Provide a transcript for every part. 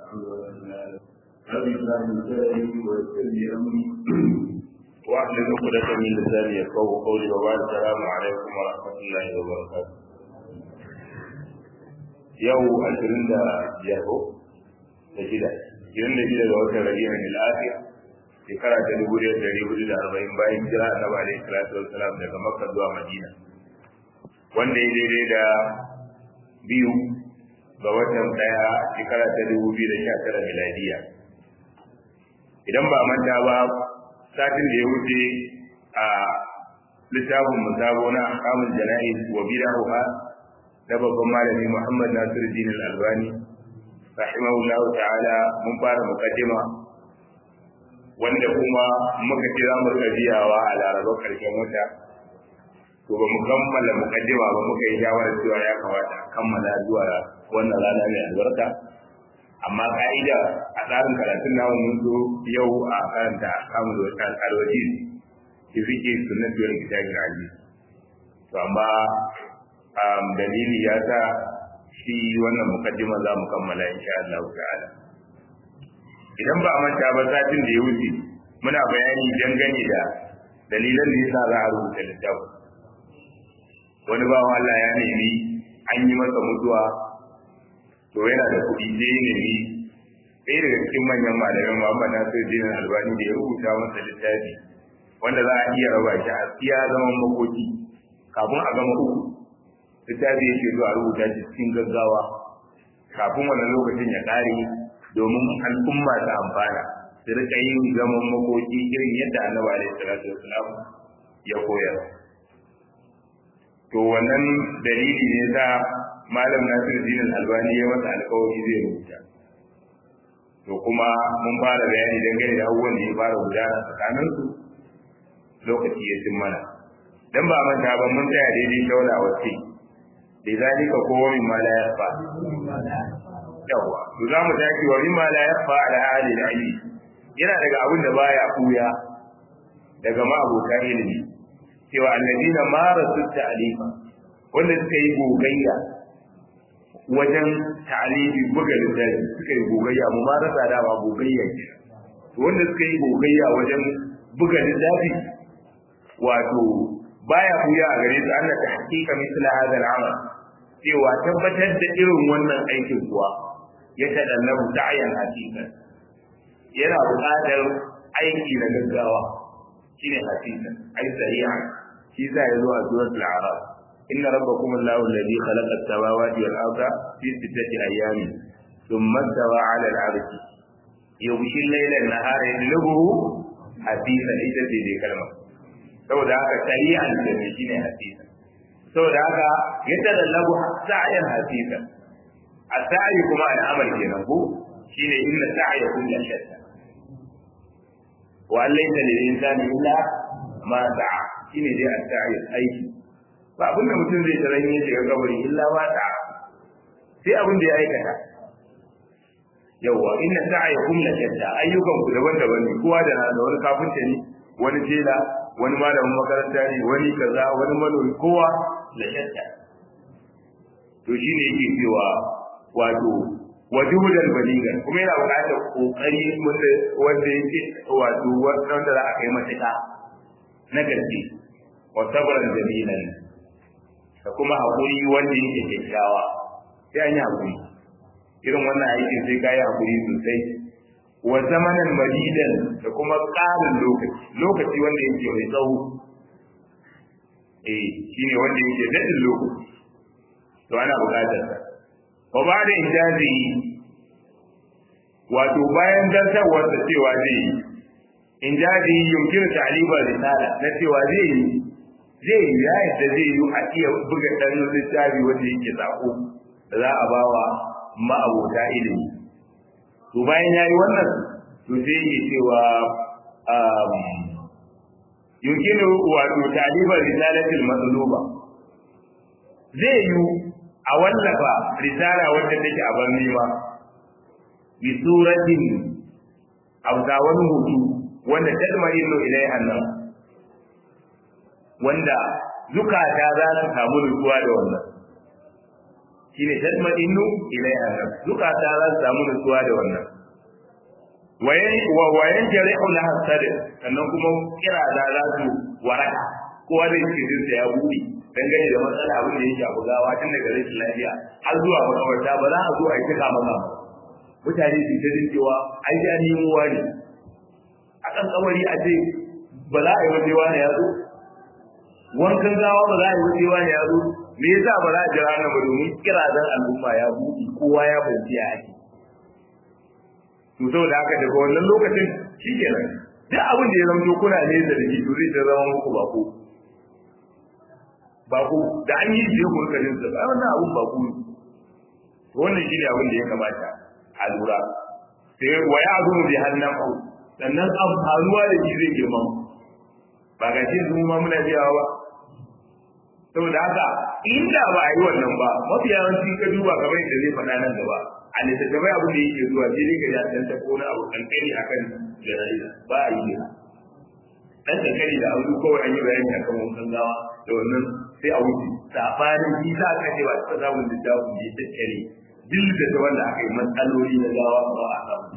رب اشرح لي صدري ويسر لي امري واحلل عقدة من لساني يفقهوا قولي وبعد السلام عليكم ورحمة الله وبركاته. يوم 20 biyar ko da shida ashirin da shida ga watan rabi'in al-akhir shekara ta dubu da dari hudu da arba'in bayan jira annabi alaihi salatu wassalam daga makka zuwa madina wanda ya daidai da biyu ga watan daya shekara ta dubu biyu da sha tara miladiya idan ba manta ba satin da ya wuce a littafin musabo na ahkamul jana'iz wa bid'aha da babban malami Muhammad Nasiruddin Al-Albani rahimahullahu ta'ala mun fara mukaddima wanda kuma muka ce za mu rika biyawa a larabar karshen wata to ba mu kammala mukaddima ba muka yi shawarar cewa ya kamata a kammala zuwa wannan rana mai albarka amma ka'ida a tsarin karatun namu mun zo yau a karanta kamun da wata alwaji ki fike sunan biyar kitabin aziz to amma dalili ya sa shi wannan mukaddima za mu kammala insha Allah ta'ala idan ba a manta ba satin da ya wuce muna bayani dangane da dalilan da yasa za a rubuta littafi wani bawan Allah ya nemi an yi masa mutuwa to yana da kuɗi sai ya nemi ɗaya daga cikin manyan malamin Muhammad Nasir Dinin Albani da ya rubuta masa littafi wanda za a iya raba shi a iya zaman makoki kafin a gama uku littafi yake zuwa rubuta shi cikin gaggawa kafin wannan lokacin ya ƙare domin al'umma ta amfana su rika yin zaman makoki irin yadda annabi alaihi salatu wasalam ya koyar to wannan dalili ne sa malam nasiru dinin albani ya masa alkawari zai rubuta to kuma mun fara bayani dangane da abubuwan da ya fara gudana tsakaninsu lokaci ya cin mana dan ba manta ba mun tsaya daidai shauna wacce da zalika ko min ma la yafa yawa to za mu tashi wa min ma la yafa ala hali ilmi yana daga abin da baya kuya daga ma abokan ilimi cewa alladina marasu ta'lifa wanda suka yi gogayya wajen ta'lifi buga littafi suka yi gogayya mu marasa da ba gogayya ke wanda suka yi gogayya wajen buga littafi wato baya kuya a gare su Allah ta hakika misla hadha al-amal cewa tabbatar da irin wannan aikin kuwa ya tadallabu ta'yan hakika yana buƙatar aiki na gaggawa shine hakika ai sari'a shi za ya zo a suratul a'raf inna rabbakum allahu alladhi khalaqa as-samawati wal arda fi sittati ayamin thumma istawa 'ala al-'arshi yughshi al-layla an-nahara yatlubuhu hafifan ita ce dai kalmar saboda haka shari'an da ne shine hadisi saboda haka yadda lallabu sa'yan hadisa as-sa'i kuma al'amal kenan ko shine inna sa'ya kullu shatta wa laysa lil insani illa ma sa'a shine dai as-sa'i aiki ba abin da mutum zai taran ya shiga kabari illa ma sa'a sai abin da ya aikata yawa inna sa'ya kullu shatta ayyukan ku daban-daban ne kowa da wani kafinta ne wani tela wani malamin makaranta ne wani kaza wani manomi kowa la shatta to shine yake cewa wato wajudan baligan kuma yana buƙatar kokari wanda wanda yake wato wanda za a kai matuƙa na gaske wa sabran jamilan da kuma haƙuri wanda yake kyakkyawa sai an yi haƙuri irin wannan aikin sai ka yi haƙuri sosai wa zamanan madidan da kuma ƙarin lokaci lokaci wanda yake mai tsawo eh shine wanda yake daɗin lokaci to ana buƙatar sa wa ba da ijazi wato bayan dantarwar da cewa zai yi injazi yumkin ta'liba risala na cewa zai yi zai yi ya yadda zai yi a iya buga ɗan littafi wanda yake sako da za a bawa ma'abota ilimi to bayan yayi wannan to sai yake cewa yumkinu wato taliba risalatil matluba zai yi a wallafa risala wanda take a ban nema bi suratin auta wani hutu wanda tadmarinu ilaiha nan wanda zukata za su samu nutsuwa da wannan shine tadma'innu ilaiha zukata za su samu nutsuwa da wannan wayan jari'u laha sadr sannan kuma kira da za su waraka kowa da yake jin sa ya buɗe dangane da matsala abin da yake abu gawa tun daga rashin lafiya har zuwa makawarta ba za a zo a yi tuka maka mutane su ta jin cewa ai da nemo wani akan kamari a ce ba za a yi wajewa ne ya zo wankan gawa ba za a yi wajewa ne ya zo me yasa ba za a jira nan ba domin kira dan al'umma ya buɗe kowa ya bayyana ya ake to saboda haka daga wannan lokacin shi kenan duk abin da ya zama kuna nesa da shi to zai ta zama muku bako bako da an yi shi ku rika jinsa ba wannan abun bako ne to wannan shi ne abin da ya kamata a lura sai wa ya zo bi hannan ku sannan amfanuwa da shi zai girma ba ga shi zuma muna biyawa ba saboda haka inda ba a yi wannan ba mafi yawanci ka duba kamar yadda zai faɗa nan gaba a littattafai abin da yake zuwa sai dai ka ja dan ta kona abu kankani akan jana'iza ba a yi ne dan kankani da abu kawai an yi bayani akan wankan gawa da wannan sai a wuce sabanin shi za ka ce ba ta samun littafin da ya tattare duk da ta wanda aka yi matsaloli na gawa ba a samun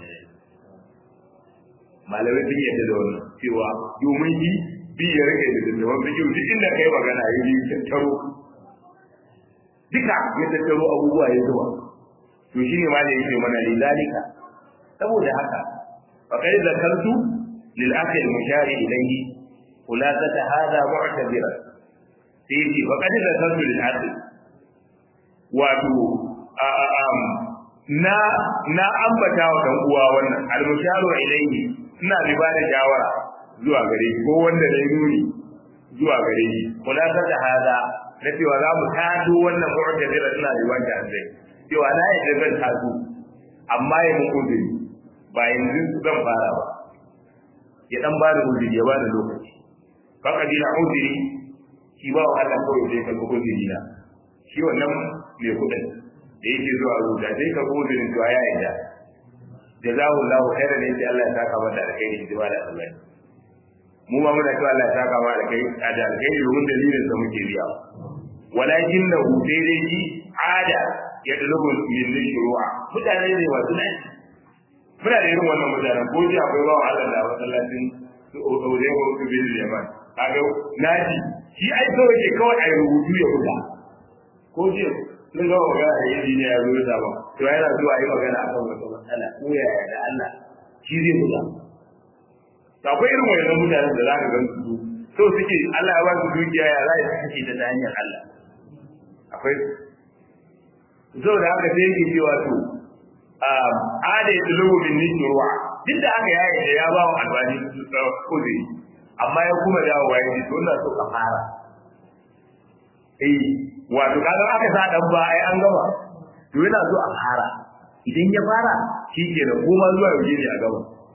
malamai sun yadda da wannan cewa domin shi bi ya rage da littattafan bikin duk inda kai magana ya yi tattaro duka ya tattaro abubuwa ya zuwa to shine ma da yake mana lidalika saboda haka fa kai zakartu lil akhi al mushari ilayhi khulasata hada mu'tabira sai yake fa kai zakartu lil akhi wato na na ambata wa dan uwa wannan al musharu ilayhi ina bi ba da shawara zuwa gare shi ko wanda dai nuni zuwa gare shi khulasata hada na cewa za mu tado wannan mu'tabira ina bi wanda zai cewa na yadda zan taso amma ya mun uzuri ba yanzu zan fara ba ya dan ba da uzuri ya ba da lokaci baka dina uzuri shi ba wa Allah kawai sai ka uzuri na shi wannan mai kudin da yake zuwa rubuta sai ka uzurin to ya yadda jazahu Allahu khairan ne sai Allah ya saka mata alkhairi ji ba da Allah mu ma muna cewa Allah ya saka mata alkhairi da alkhairi domin dalilin da muke biya walakin lahu sai dai shi ada ya dulubu min shuru'a mutane ne masu nan muna da irin wannan mutanen ko ji akwai bawa Allah da masallacin su odore ko su bin yaman kaga naji shi ai kawai ke kawai ai rubutu ya kuda ko ji sun ga magana a yi ne ya zo da ba to yana zuwa yi magana akan wata matsala ko yaya da Allah shi zai kuda akwai irin wannan mutanen da za ka gan su so suke Allah ya ba su dukiya ya za su suke ta hanyar Allah akwai zo da haka sai yake cewa to ada ya tulubu min nisruwa duk da haka ya yi ya ba wa albani uzuri amma ya kuma dawo wa yaji to ina so ka fara eh wato kaga aka sa dan ba ai an gama to yana so a fara idan ya fara shi ke da kuma zuwa yauje ne a gaba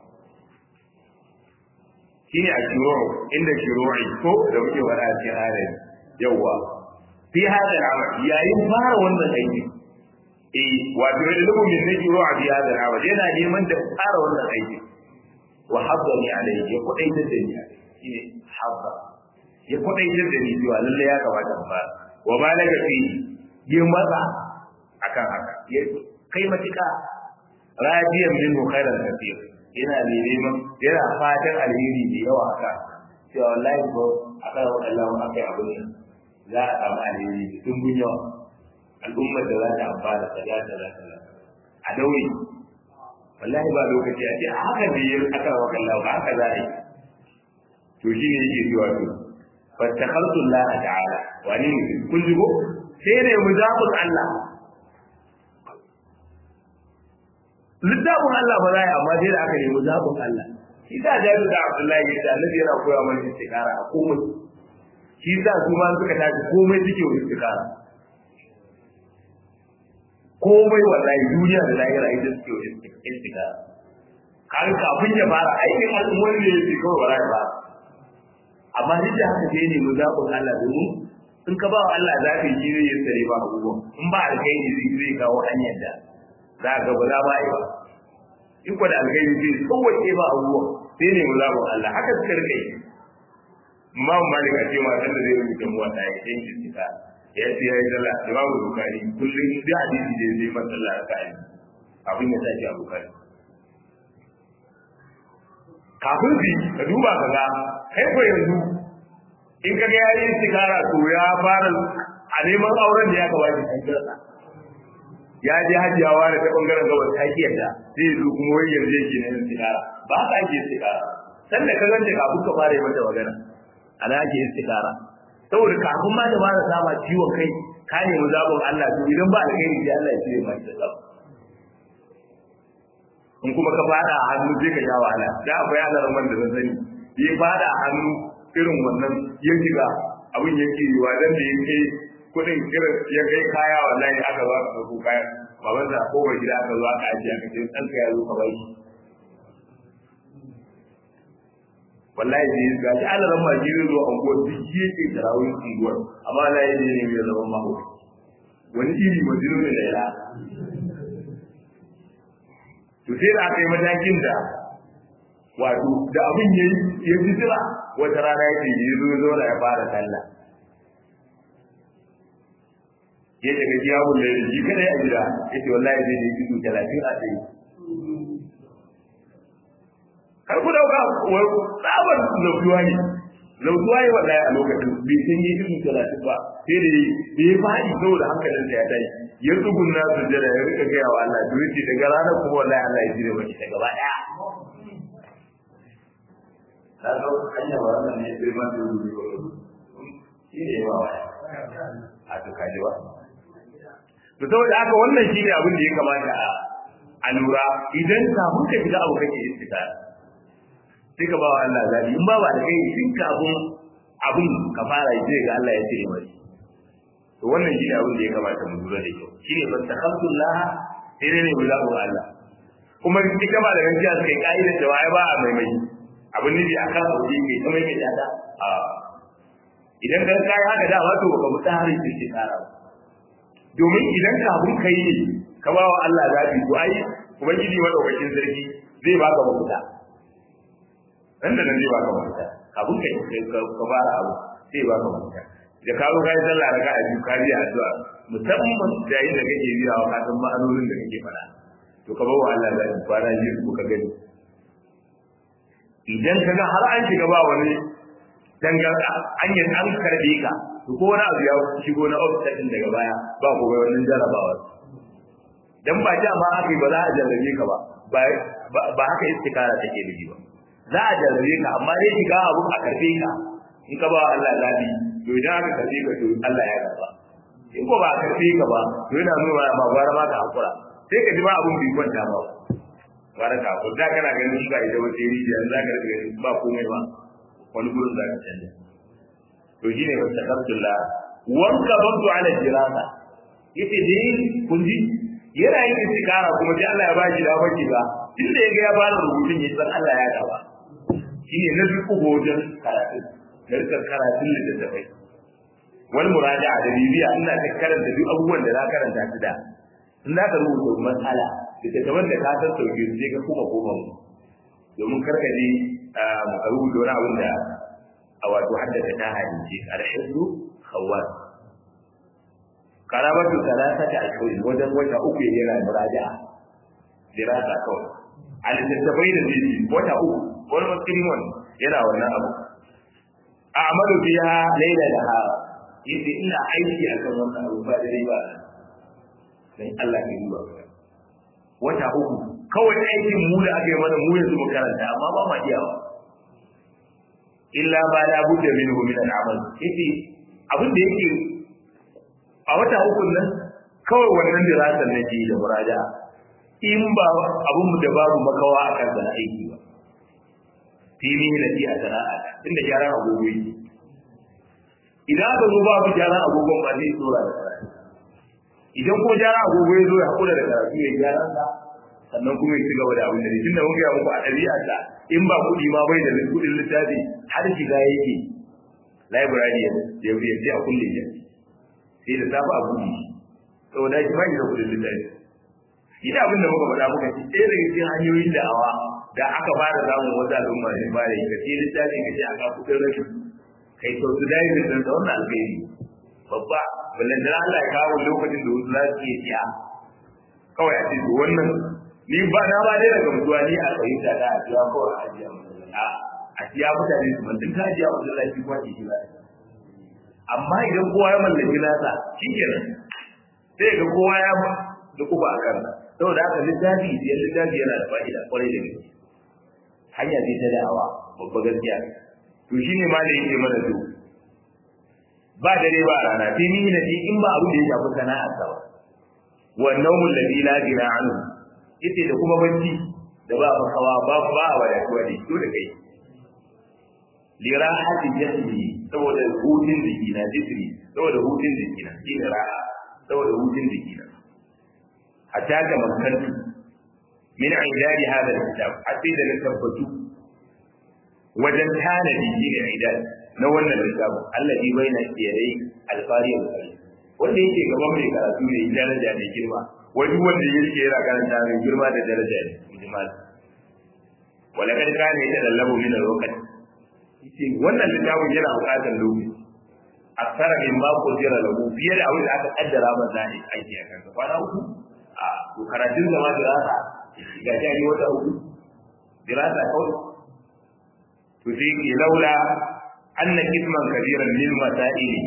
shine a shiro inda shiro'i ko da muke wada a cikin ayar yawa fi hada al'amal yayin fara wannan aiki eh wato da lubu min najru a fi hada al'amal yana neman da fara wannan aiki wa haddani alayhi ya kudai da ni shine habba ya kudai da ni cewa lalle ya kamata in fara wa ma laga fi yi maza akan haka ya kai matuka radiyan minhu khairan kathir yana neman yana fatan alheri da yawa haka cewa wallahi ko aka yi Allah mu aka yi abin nan za a samu alheri da tumbun yawa al'ummar da za ta amfana da za ta za ta a daure wallahi ba lokaci a ce a haka ne yin aka wa kallahu ba haka za a yi to shi ne yake cewa to fattakhaltu Allah ta'ala wani ne kun ji ko sai ne muzabul Allah littafin Allah ba za a amma sai da aka nemi zaɓin Allah shi sa jaru da Abdullahi ya ce annabi yana koya mana istikara a komai shi sa su ma suka tashi komai suke wa istikara komai wallahi duniya da lahira ita suke wa istikara kan kafin ya fara aikin al'ummar ne ya ce kawai ba za ya fara amma duk da haka sai ne mu zaɓin Allah domin in ka ba wa Allah zaɓi shi zai yi tsare ba abubuwan in ba alkhairi zai kawo hanyar da za ga ba za ba yi ba in ko da alkhairi zai tsawace ba abubuwan sai ne mulabun Allah haka suka rike Imam Malik a ce matan da zai rubuta mu wata ya yanke sika ya ce ya yi sallah imamu bukari kullum da hadisi da zai masa sallah raka a abin ya tashi a bukari kafin su ka duba ka ga kai ko yanzu in ka ga yayin sigara to ya fara a neman auren da ya kawai kan kirsa ya je hajiyawa da ta bangaren gabas ta ki yadda zai zo kuma wai yanzu yake ne sigara ba ka ake sigara sanda ka ganta kafin ka fara yi mata magana ana ake istikara saboda kafin ma da fara sama ciwon kai ka nemi zaɓin Allah to idan ba alheri sai Allah ya cire ma shi da in kuma ka fada a hannu sai ka sha wahala da akwai hadarin man da zan sani ya fada a hannu irin wannan ya shiga abin yake yiwa dan da ya kai kudin irin ya kai kaya wallahi aka zo aka ɗauko kaya baban sa ko gida aka zo aka ajiye aka ce ɗan ka ya zo ka bai wallahi da ga shi ana ran maji zai zo anguwar duk yake tarawih unguwar amma la yi ne mai zama maho wani iri majinu ne laila to sai da aka yi matakin da wato da abin ya ya fi jira wata rana yake ya zo zo da ya fara sallah ya daga kiyamun da shi kada ya gida yace wallahi zai ne ido 30 a tsaye har ku dauka tsabar zautuwa ne zautuwa ne wallahi a lokacin bai san yi irin talatin ba sai da da ya faɗi saboda hankalin sa ya tashi ya tsugunna su jira ya rika gaya wa Allah to yace daga ranar kuma wallahi Allah ya jire maki ta gaba daya ta ga hanya ba wannan ne sai ma da wuri ko shi ne ba wa a to kaji ba to saboda haka wannan shine abin da ya kamata a lura idan kafin ka shiga abu kake istikara sai ka ba wa Allah zabi in ba ba da kai tun kafin abin ka fara yi zai ga Allah ya ce mai to wannan shi ne abin da ya kamata mu lura da kyau shi ne ban takhamdulillah sai dai ne mu zaɓo Allah kuma ita ba da gaskiya suka yi ka'idar da wai ba a maimai abin nufi a kan sauki mai ta maimai ta a idan ka kai haka da wato baka mu tsarin da ke tsara domin idan kafin kai ne ka ba wa Allah zabi to ai ubangiji madaukakin sarki zai baka mafita nan da nan zai baka mafita kafin kai ka fara abu sai baka mafita da ka zo kai sallah raka a biyu ka biya addu'a musamman da yayin da kake biya wa ka san ma'anonin da kake faɗa to ka bawa Allah da shi kwana biyu ko ka gani idan ka ga har an shiga ba wani dangarda an yi an karbe ka to ko wani abu ya shigo na offset din daga baya ba ko bai wannan jarabawa dan ba ta ma haka ba za a jarrabe ka ba ba haka istikara take da ba za a jarrabe ka amma dai shiga abu a karbe ka in ka ba Allah zabi to idan aka karbe ka to Allah ya karba in ko ba a karbe ka ba to yana nuna ma gwara ma ka hakura sai ka ji ba abun bai kwanta ba gwara ka hakura da kana ganin shi ba ita wace rijiya za ka rika ganin ba komai ba wani gurin za ka canja to shine wa takartullah wanka bantu ala jirasa yace dai kun ji yana yin istikara kuma sai Allah ya ba shi dafa ki ba tunda ya ga ya bada rubutun ya san Allah ya gaba shine na duk wajen karatu da rikar karatun littattafai wani muraja'a da bibiya ina ta karanta duk abubuwan da na karanta su da in za ka rubuta matsala littattafan da ka san sauke su sai ka kuma koma mu domin karka je ka rubuta wani abin da a wato haddasa ta hadisi alhizzu khawwas karabatu salasata ashhurin wajen wata uku yana muraja'a dirasa kawai a littattafai da zai wata uku wani musulman yana wannan abu a amalu biya laila da ha yace ina aiki akan wannan abu ba da ba dan Allah ya yi ba wata uku kawai aikin mu da aka yi mana mu yanzu mu karanta amma ba ma iyawa illa ba la budda minhu min al-amal yace abin da yake a wata uku nan kawai wannan dirasar ne ke da muraja in ba abin da babu makawa a kan sana aiki ba fili na ji a sana'a inda gyaran agogo yake idan aka zo babu gyaran agogon ba zai tsora da karatu idan ko gyaran agogo ya zo ya hakura da karatu ya gyara sa sannan kuma ya ci gaba da abin da ne tunda mun ga muku a ɗabi'arsa in ba kuɗi ma bai da kuɗin littafi har shiga yake library ya ya sai a kulle ya sai da safa a buɗe saboda shi bai da kuɗin littafi ina abin da muka faɗa muka ci ɗaya daga cikin hanyoyin da'awa da aka fara samun wata al'umma ne ba da ka ce littafin ka ce a ka kuɗin rashin kai sau su dai da san wannan alheri babba ballan da Allah ya kawo lokacin da wasu za su iya siya kawai a ce to wannan ni ba na ba dai daga mutuwa ni a fahimta da a siya kawai a ajiya a a siya mutane su mantin ka ajiya wasu lafi kuma ke shi ba amma idan kowa ya mallaki nasa shi kenan sai ga kowa ya da kuba a kansa saboda haka littafi siyan littafi yana da fa'ida kwarai da gaske hanya ce ta da'awa babba gaskiya to shine ma da yake mana to ba dare ba rana sai ni na in ba abu da ya shafi sana'ar sa ba wa nawmul ladhi la ghina anhu yace da kuma bacci da ba makawa ba ba wa da kuwa to da kai li rahati jasdi saboda hutun jiki na jisri saboda hutun jiki na shi ne raha saboda hutun jiki na hatta ga makantu min aidari hada kitab hatta da na tabbatu wajen tanadi shi ne aidari na wannan littafin allazi baina yadai alfari wal kari wanda yake gaban mai karatu ne daraja mai girma wani wanda yake yana karanta mai girma da daraja ne mujmal wala kad kana yatadallabu min al-waqt yace wannan littafin yana buƙatar lokaci aksara min ma ko jira lahu fiye da abin da aka kaddara ba za ne aiki a kansa kwana uku a to karatun zama dirasa ga jari wata uku dirasa kawai to sai ke laula anna kisman kabiran min masaili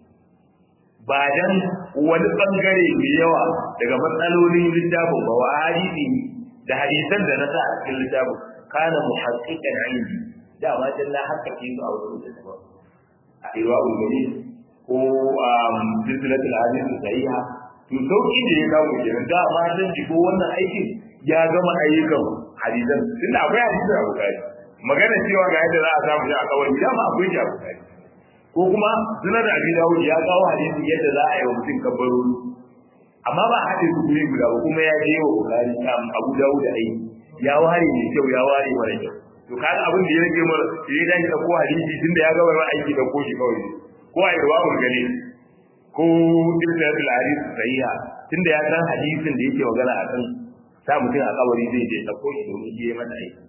ba dan wani bangare mai yawa daga matsalolin littafin ba wa hadisi da hadisan da na sa a cikin littafin kana muhaqqiqan indi da ma dan na haka ke su a wurin da ba a irwa ulmani ko a silsilatul hadisi sahiha to sauki da ya kawo kenan da ma dan ko wannan aikin ya gama ayyukan hadisan tunda akwai hadisi a bukari magana cewa ga yadda za a samu shi a kawai da ma akwai shi a bukari ko kuma sunan da abi dawud ya kawo hadisi yadda za a yi wa mutum kabbarori amma ba haɗe su guri guda ba kuma ya je wa bukari abu dawud da aiki ya ware mai kyau ya ware mara kyau to kaga abin da ya rage mara ya dan da ko hadisi tunda ya gaba aiki da ko shi kawai ko a irwa gani ko ibnatul hadis sahiha tunda ya san hadisin da yake magana akan sa mutum a kabari zai je da ko shi domin shi ya mata aiki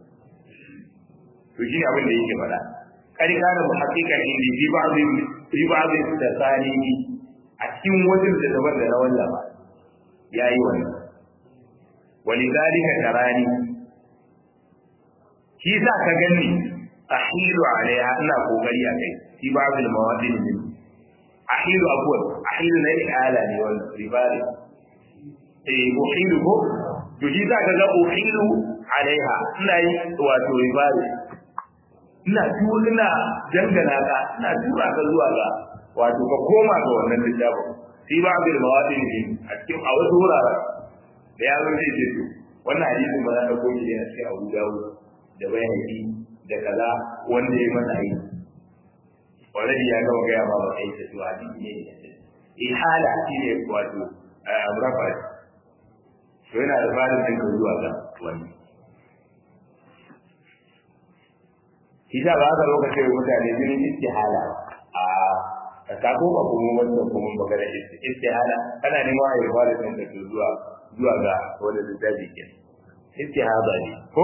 to shi abin da yake faɗa kari kana muhaqqiqan indi fi ba'd fi ba'd tasanihi a cikin wajen da daban da rawan laba yayi wannan walidhalika tarani shi sa ka gani ahilu alaiha ina kokari a kai fi ba'd al-mawadin min ahilu abwan ahilu na ala ne wannan ribari eh uhilu ko to shi sa ka ga uhilu alaiha ina yi wato ribari ina tura ina dangana ka ina tura ka zuwa ga wato ka koma ga wannan littafin fi ba bil mawadin din a cikin a wasu wuraren da ya zo zai ce to wannan hadisin ba za ka koyi ne a cikin Abu Dawud da bayani da kaza wanda ya masa yi already ya gama gaya ma ba kai ta to hadisi ne ihala shi ne wato amrafa to yana da farin din zuwa ga wannan Isa ba haka lokacin mutane jinin istihala a ka ko ba kuma wannan kuma magana istihala kana neman a yarda da kan da zuwa zuwa ga wani littafi ke istihaba ne ko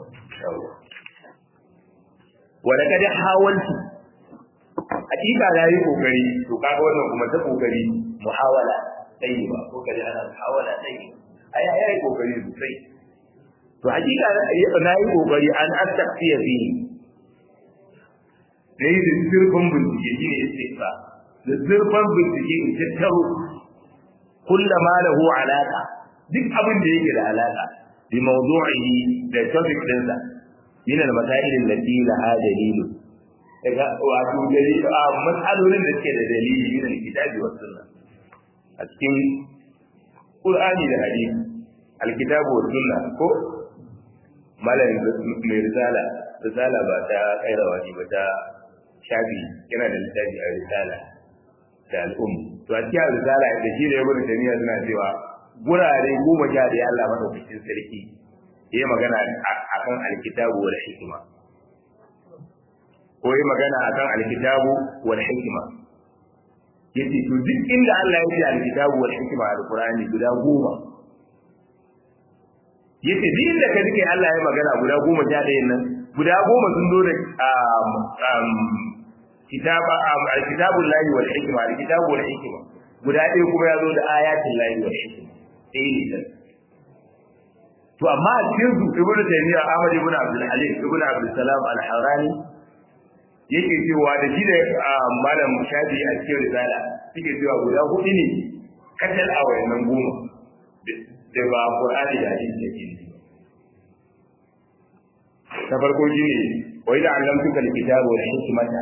wanda ka da hawalci hakika na yi kokari to kaga wannan kuma ta kokari muhawala tsayi ba ko kaje ana muhawala tsayi ai ai ai kokari sosai to hakika na yi kokari an astaghfiya fihi da yi da zurfin bincike shi ne istighfar da zurfin bincike in tattaro kulla ma lahu alaka duk abin da yake da alaka bi mawdu'ihi da topic dinsa min al-masail allati laha dalilu daga wato dalili a matsalolin da suke da dalili min al-kitabi was sunna a cikin qur'ani da hadisi al-kitabu was sunna ko malam mai risala risala ba ta kairawa ne ba ta shafi yana da littafi a risala da al'um to a cikin risala da shi da ya gudu jami'a suna cewa gurare goma sha da Allah madaukakin sarki ya magana akan alkitabu wal hikima ko ya magana akan alkitabu wal hikima yace to duk inda Allah ya ce alkitabu wal hikima a alqur'ani guda goma yace duk inda ka dike Allah ya magana guda goma sha ɗayan nan guda goma sun zo da kitaba alkitabu lahi wal hikma alkitabu wal hikma guda ɗaya kuma ya zo da ayatin lahi wa hikma ɗaya ne to amma a cikin su ibnu taymiya ahmad ibn abdul halim ibn abdul salam al-harani yake cewa da shi da malam shafi a cikin risala suke cewa guda hudu ne katal a wayannan goma da ba qur'ani da hadisi yake ne ta farko shine wa idza allamtuka al-kitaba wal hikmata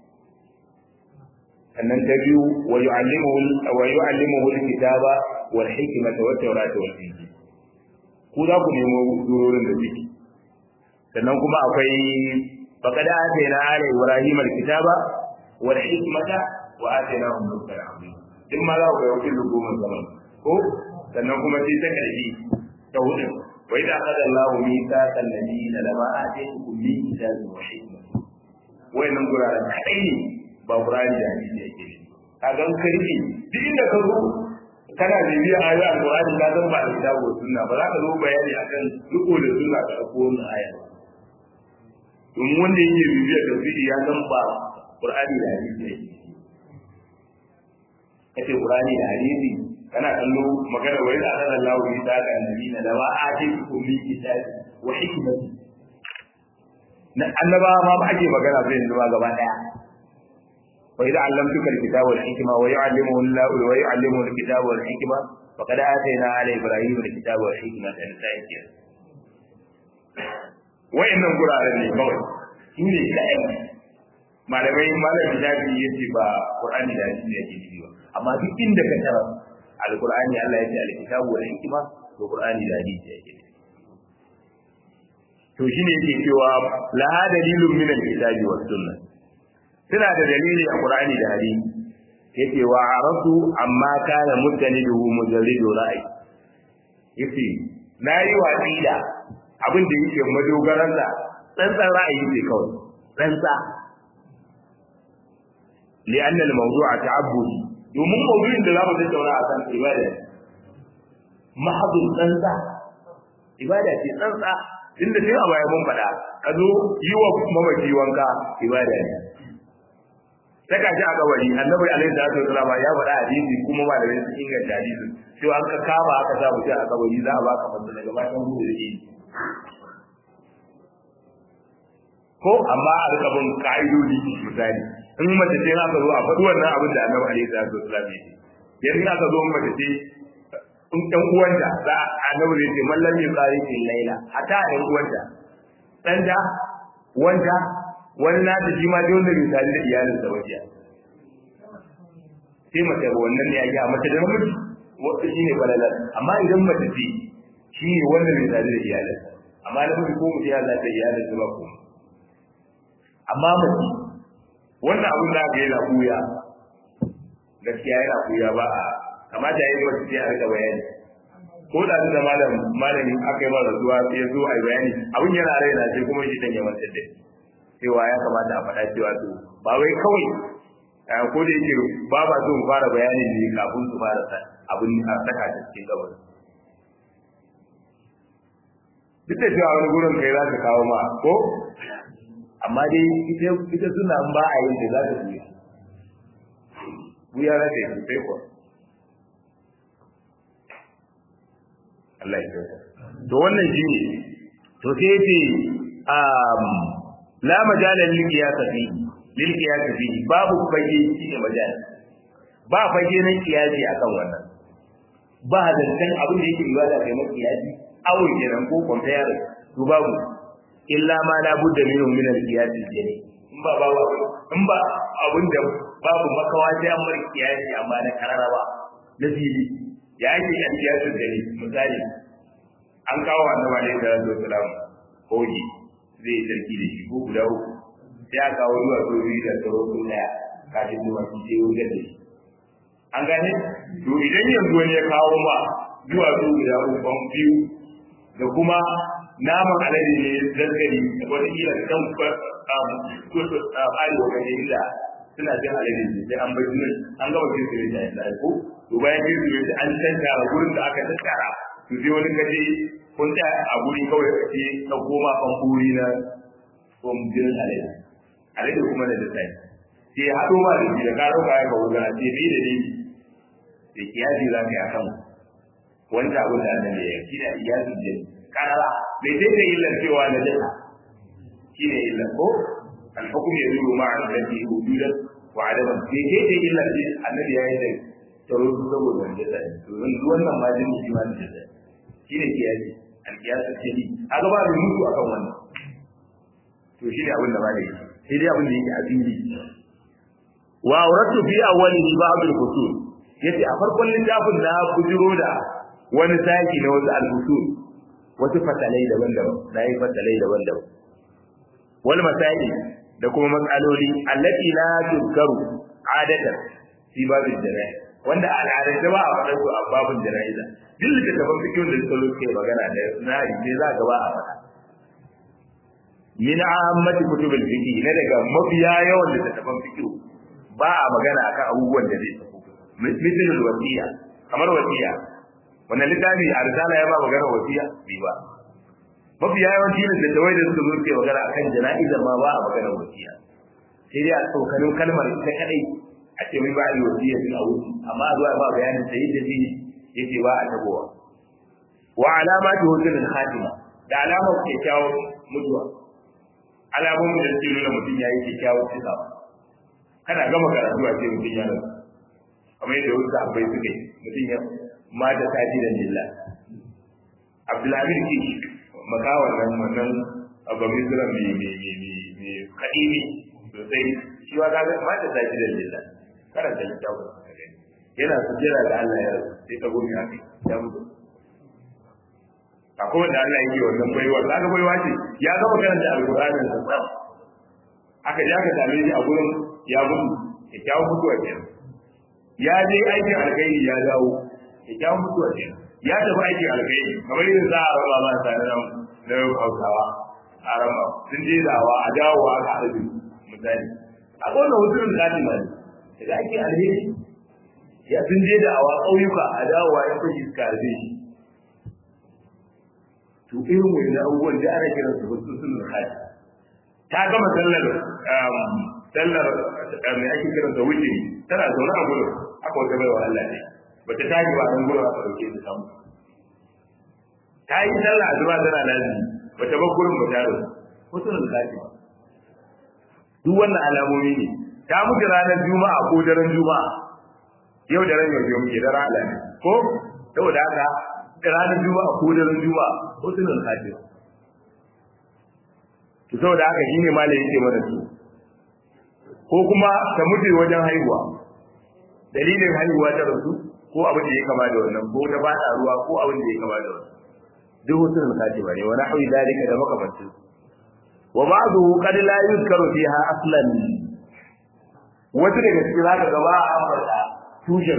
sannan ta biyu wa yu'allimuhu wa yu'allimuhu al-kitaba wal hikmata wat tawrata wal injil ku za ku nemo durorin da suke sannan kuma akwai faqad atayna ala ibrahim al-kitaba wal hikmata wa atainahum mulkan azima din ma za ku ga wakil goma zaman ko sannan kuma sai ta karfi ta hudu wa idza qada Allahu mithaqan nabiyina lama ataytukum min kitabin wa hikmatin wayannan guraren kadai ne ba Qur'ani da hadisi yake ne ka ga karfi duk inda ka zo kana bibiya ayoyin Al-Qur'ani ka san ba da kitabu sunna ba za ka zo bayani akan riko da sunna ka dauko wannan aya domin wanda yake bibiya tafsiri ya san ba Qur'ani da hadisi yake kace Qur'ani da hadisi kana kallo magana wai da Allah Allah ya ta ga annabi na da ba a ce ku mi kitabi wa hikmati na annaba ma ba ake magana sai yanzu ba gaba daya wa idza allamtuka alkitaba wal hikma wa yu'allimuhu Allah wa yu'allimuhu alkitaba wal hikma faqad atayna ala ibrahim alkitaba wal hikma da sai ke wa'annan guraren ne kawai su ne kai malamai malam bidabi yace ba qur'ani da hadisi yake nufi ba amma duk inda ka tara alqur'ani Allah ya ce alkitabu wal hikma to qur'ani da hadisi yake nufi to shine yake cewa la dalilun min alkitabi was sunnah suna da dalili a qur'ani da hadisi yake wa aratu amma kana mutaniduhu mujarridu ra'ayi yace nayi watsi da abin da yake madogaran da tsantsan ra'ayi ne kawai tsantsa لأن الموضوع تعبدي domin maudu'in da zamu tattauna a kan ibada mahadun tsantsa ibada ce tsantsa inda sai a baya mun faɗa ka zo yi wa mamaki wanka ibada ne saka shi a kabari annabi alaihi salatu wasalam ya faɗa hadisi kuma malamai sun inganta hadisin cewa an ka kama aka sa mutum a kabari za a baka masa daga bayan hudu da shi ko amma a rika bin ka'idodi misali in mace ce aka zo a faɗi wannan abin da annabi alaihi salatu wasallam ya ce yanzu aka zo mace ce in ɗan uwanta za a annabi zai ce mallam ya tsari fil laila hatta ɗan uwanta ɗan da wanda wani na ta shi ma dai wanda bai tare da iyalin sa wajiya sai mace wannan ne ya ga mace da namiji wata shine balalar amma idan mace ce shi ne wanda bai tare da iyalin amma namiji ko mutum ya zata iyalin sa ba ko amma mace wannan abin da aka yi na kuya gaskiya yana kuya ba a kamata ya yi mace sai a rika bayani ko da da malam malamin aka yi mara rasuwa sai ya zo a yi bayani abin yana raina sai kuma shi dan ya manta da cewa ya kamata a faɗa cewa to ba wai kawai ko da yake ba ba so mu fara bayani ne kafin su fara abin a saka ta cikin gabar duk da cewa wani gurin kai za ka kawo ma ko amma dai ita ita suna ba a yin da za ta buya buya za ta yi sai kuwa Allah ya kyauta to wannan shi ne to sai yace um la majala lil qiyas fi lil qiyas fi babu fage shi ne majala ba fage nan kiyasi akan wannan ba zancen abin da yake ibada kai mai kiyasi awul kenan ko compare to babu illa ma la budda minhu min al qiyas jani in ba babu in ba abin da babu makawa sai an mar kiyasi amma na kararaba na fili ya ake kan kiyasin jani misali an kawo annabi alaihi salatu wasalam hoji zai sarki da shi ko guda uku sai aka kawo zuwa sojoji da tsaro ko daya kafin zuwa shi sai wuce da shi an gane to idan yanzu wani ya kawo ma zuwa su guda uku biyu da kuma naman alade ne zargari wata kila kan arewa ga inda suna cin alade ne sai an bai sunan an gama cin su ne da yadda ko to bayan cin su ne an tantara gurin da aka tattara to sai wani kaje kun ta a guri kawai ka ce ka koma kan guri na kwamfiyar alade alade kuma da sai sai haɗo ma da shi da ka ɗauka ya kawo gana ce bi da ni da kiyasi za ka yi akan wanda abin da annabi ya yi da kiyasi da karara bai sai da illar cewa na jaka shi ne illar ko alhukum ya zuru ma'a alladhi wujudan wa adaman bai sai da illar shi annabi ya yi da taro su saboda wanda zai to yanzu wannan ma jini shi ma da jaka shi ne kiyasi alkiyasi ce ni a gaba da mutu akan wannan to shi ne abin da ba da yi sai dai abin da yake a fili wa auratu fi awwalihi ba'd al-fusul yace a farkon littafin na bujiro da wani saki na wasu al-fusul wasu fasalai daban-daban na yi fasalai daban-daban wal masaili da kuma matsaloli allati la tuzkaru adatan fi babin jana'i wanda al'adar da ba a faɗa su a babin jana'iza duk da tafan fikin da suka suke magana da na ne za ga ba a faɗa min ammati kutubil fiqh na daga mafiya yawan da tafan fiqh ba a magana akan abubuwan da zai tafi misalul wasiya kamar wasiya wannan littafi a risala ya ba magana wasiya bi ba mafi yawanci ne da tawai da suka zo suke magana akan jana'izar ma ba a magana wasiya sai dai a tsokanin kalmar ita kadai a ce mai ba a yi wasiya a wuce amma a zuwa ba bayanin sai da shi yake ba a tabowa wa alamatu husnul khatima da alamar kyakkyawar mutuwa alamomin da suke nuna mutum ya yi kyakkyawar cikawa kana gama karatu a ce mutum ya rasu kamar yadda wasu abai suke mutum ya mata sati da lillah abdulhamid kish makawan nan wannan abu misra mai mai mai mai kadimi sosai shi wa kaga mata sati da lillah karanta littafin yana sujjera da Allah ya rasu sai ka gomi haka ya mutu akwai wanda Allah yake wannan baiwa kaga baiwa ce ya gama karanta alqur'anin sa aka ja ka same shi a gurin ya mutu ya kyawu mutuwa kenan ya je aikin alkhairi ya dawo ya kyawu mutuwa kenan ya tafi aikin alkhairi kamar yin za a raba ma sa na na hausawa a raba sun je dawa a dawo a ka haɗu misali a wannan hutun katima ne daga aikin alheri ya sun je da awa ƙauyuka a dawowa ya fashi suka harbe shi to irin wani abubuwan da ana kiran su wasu sun kaji ta gama sallar sallar mai ake kiran sa wuce tana zaune a gurin aka wata baiwa Allah ne bata tashi ba nan gurin aka dauke ta samu ta yi sallah zuba tana lazimi bata bar gurin ba ta rasu wasu sun kaji ba duk wannan alamomi ne ta mutu ranar juma'a ko daren juma'a yau da ran yau muke da rana ne ko saboda haka da ranar juma'a ko daren juma'a ko sunan kafir to saboda haka shine malai yake mana su ko kuma ta mutu wajen haihuwa dalilin haihuwa ta rasu ko abin da ya kama da wannan ko ta bada ruwa ko abin da ya kama da wannan duk sunan kafir ne wa nahwi dalika da makamantin wa ba'dahu qad la yuzkaru fiha aslan wasu daga cikin zaka ga ba a ambata tushen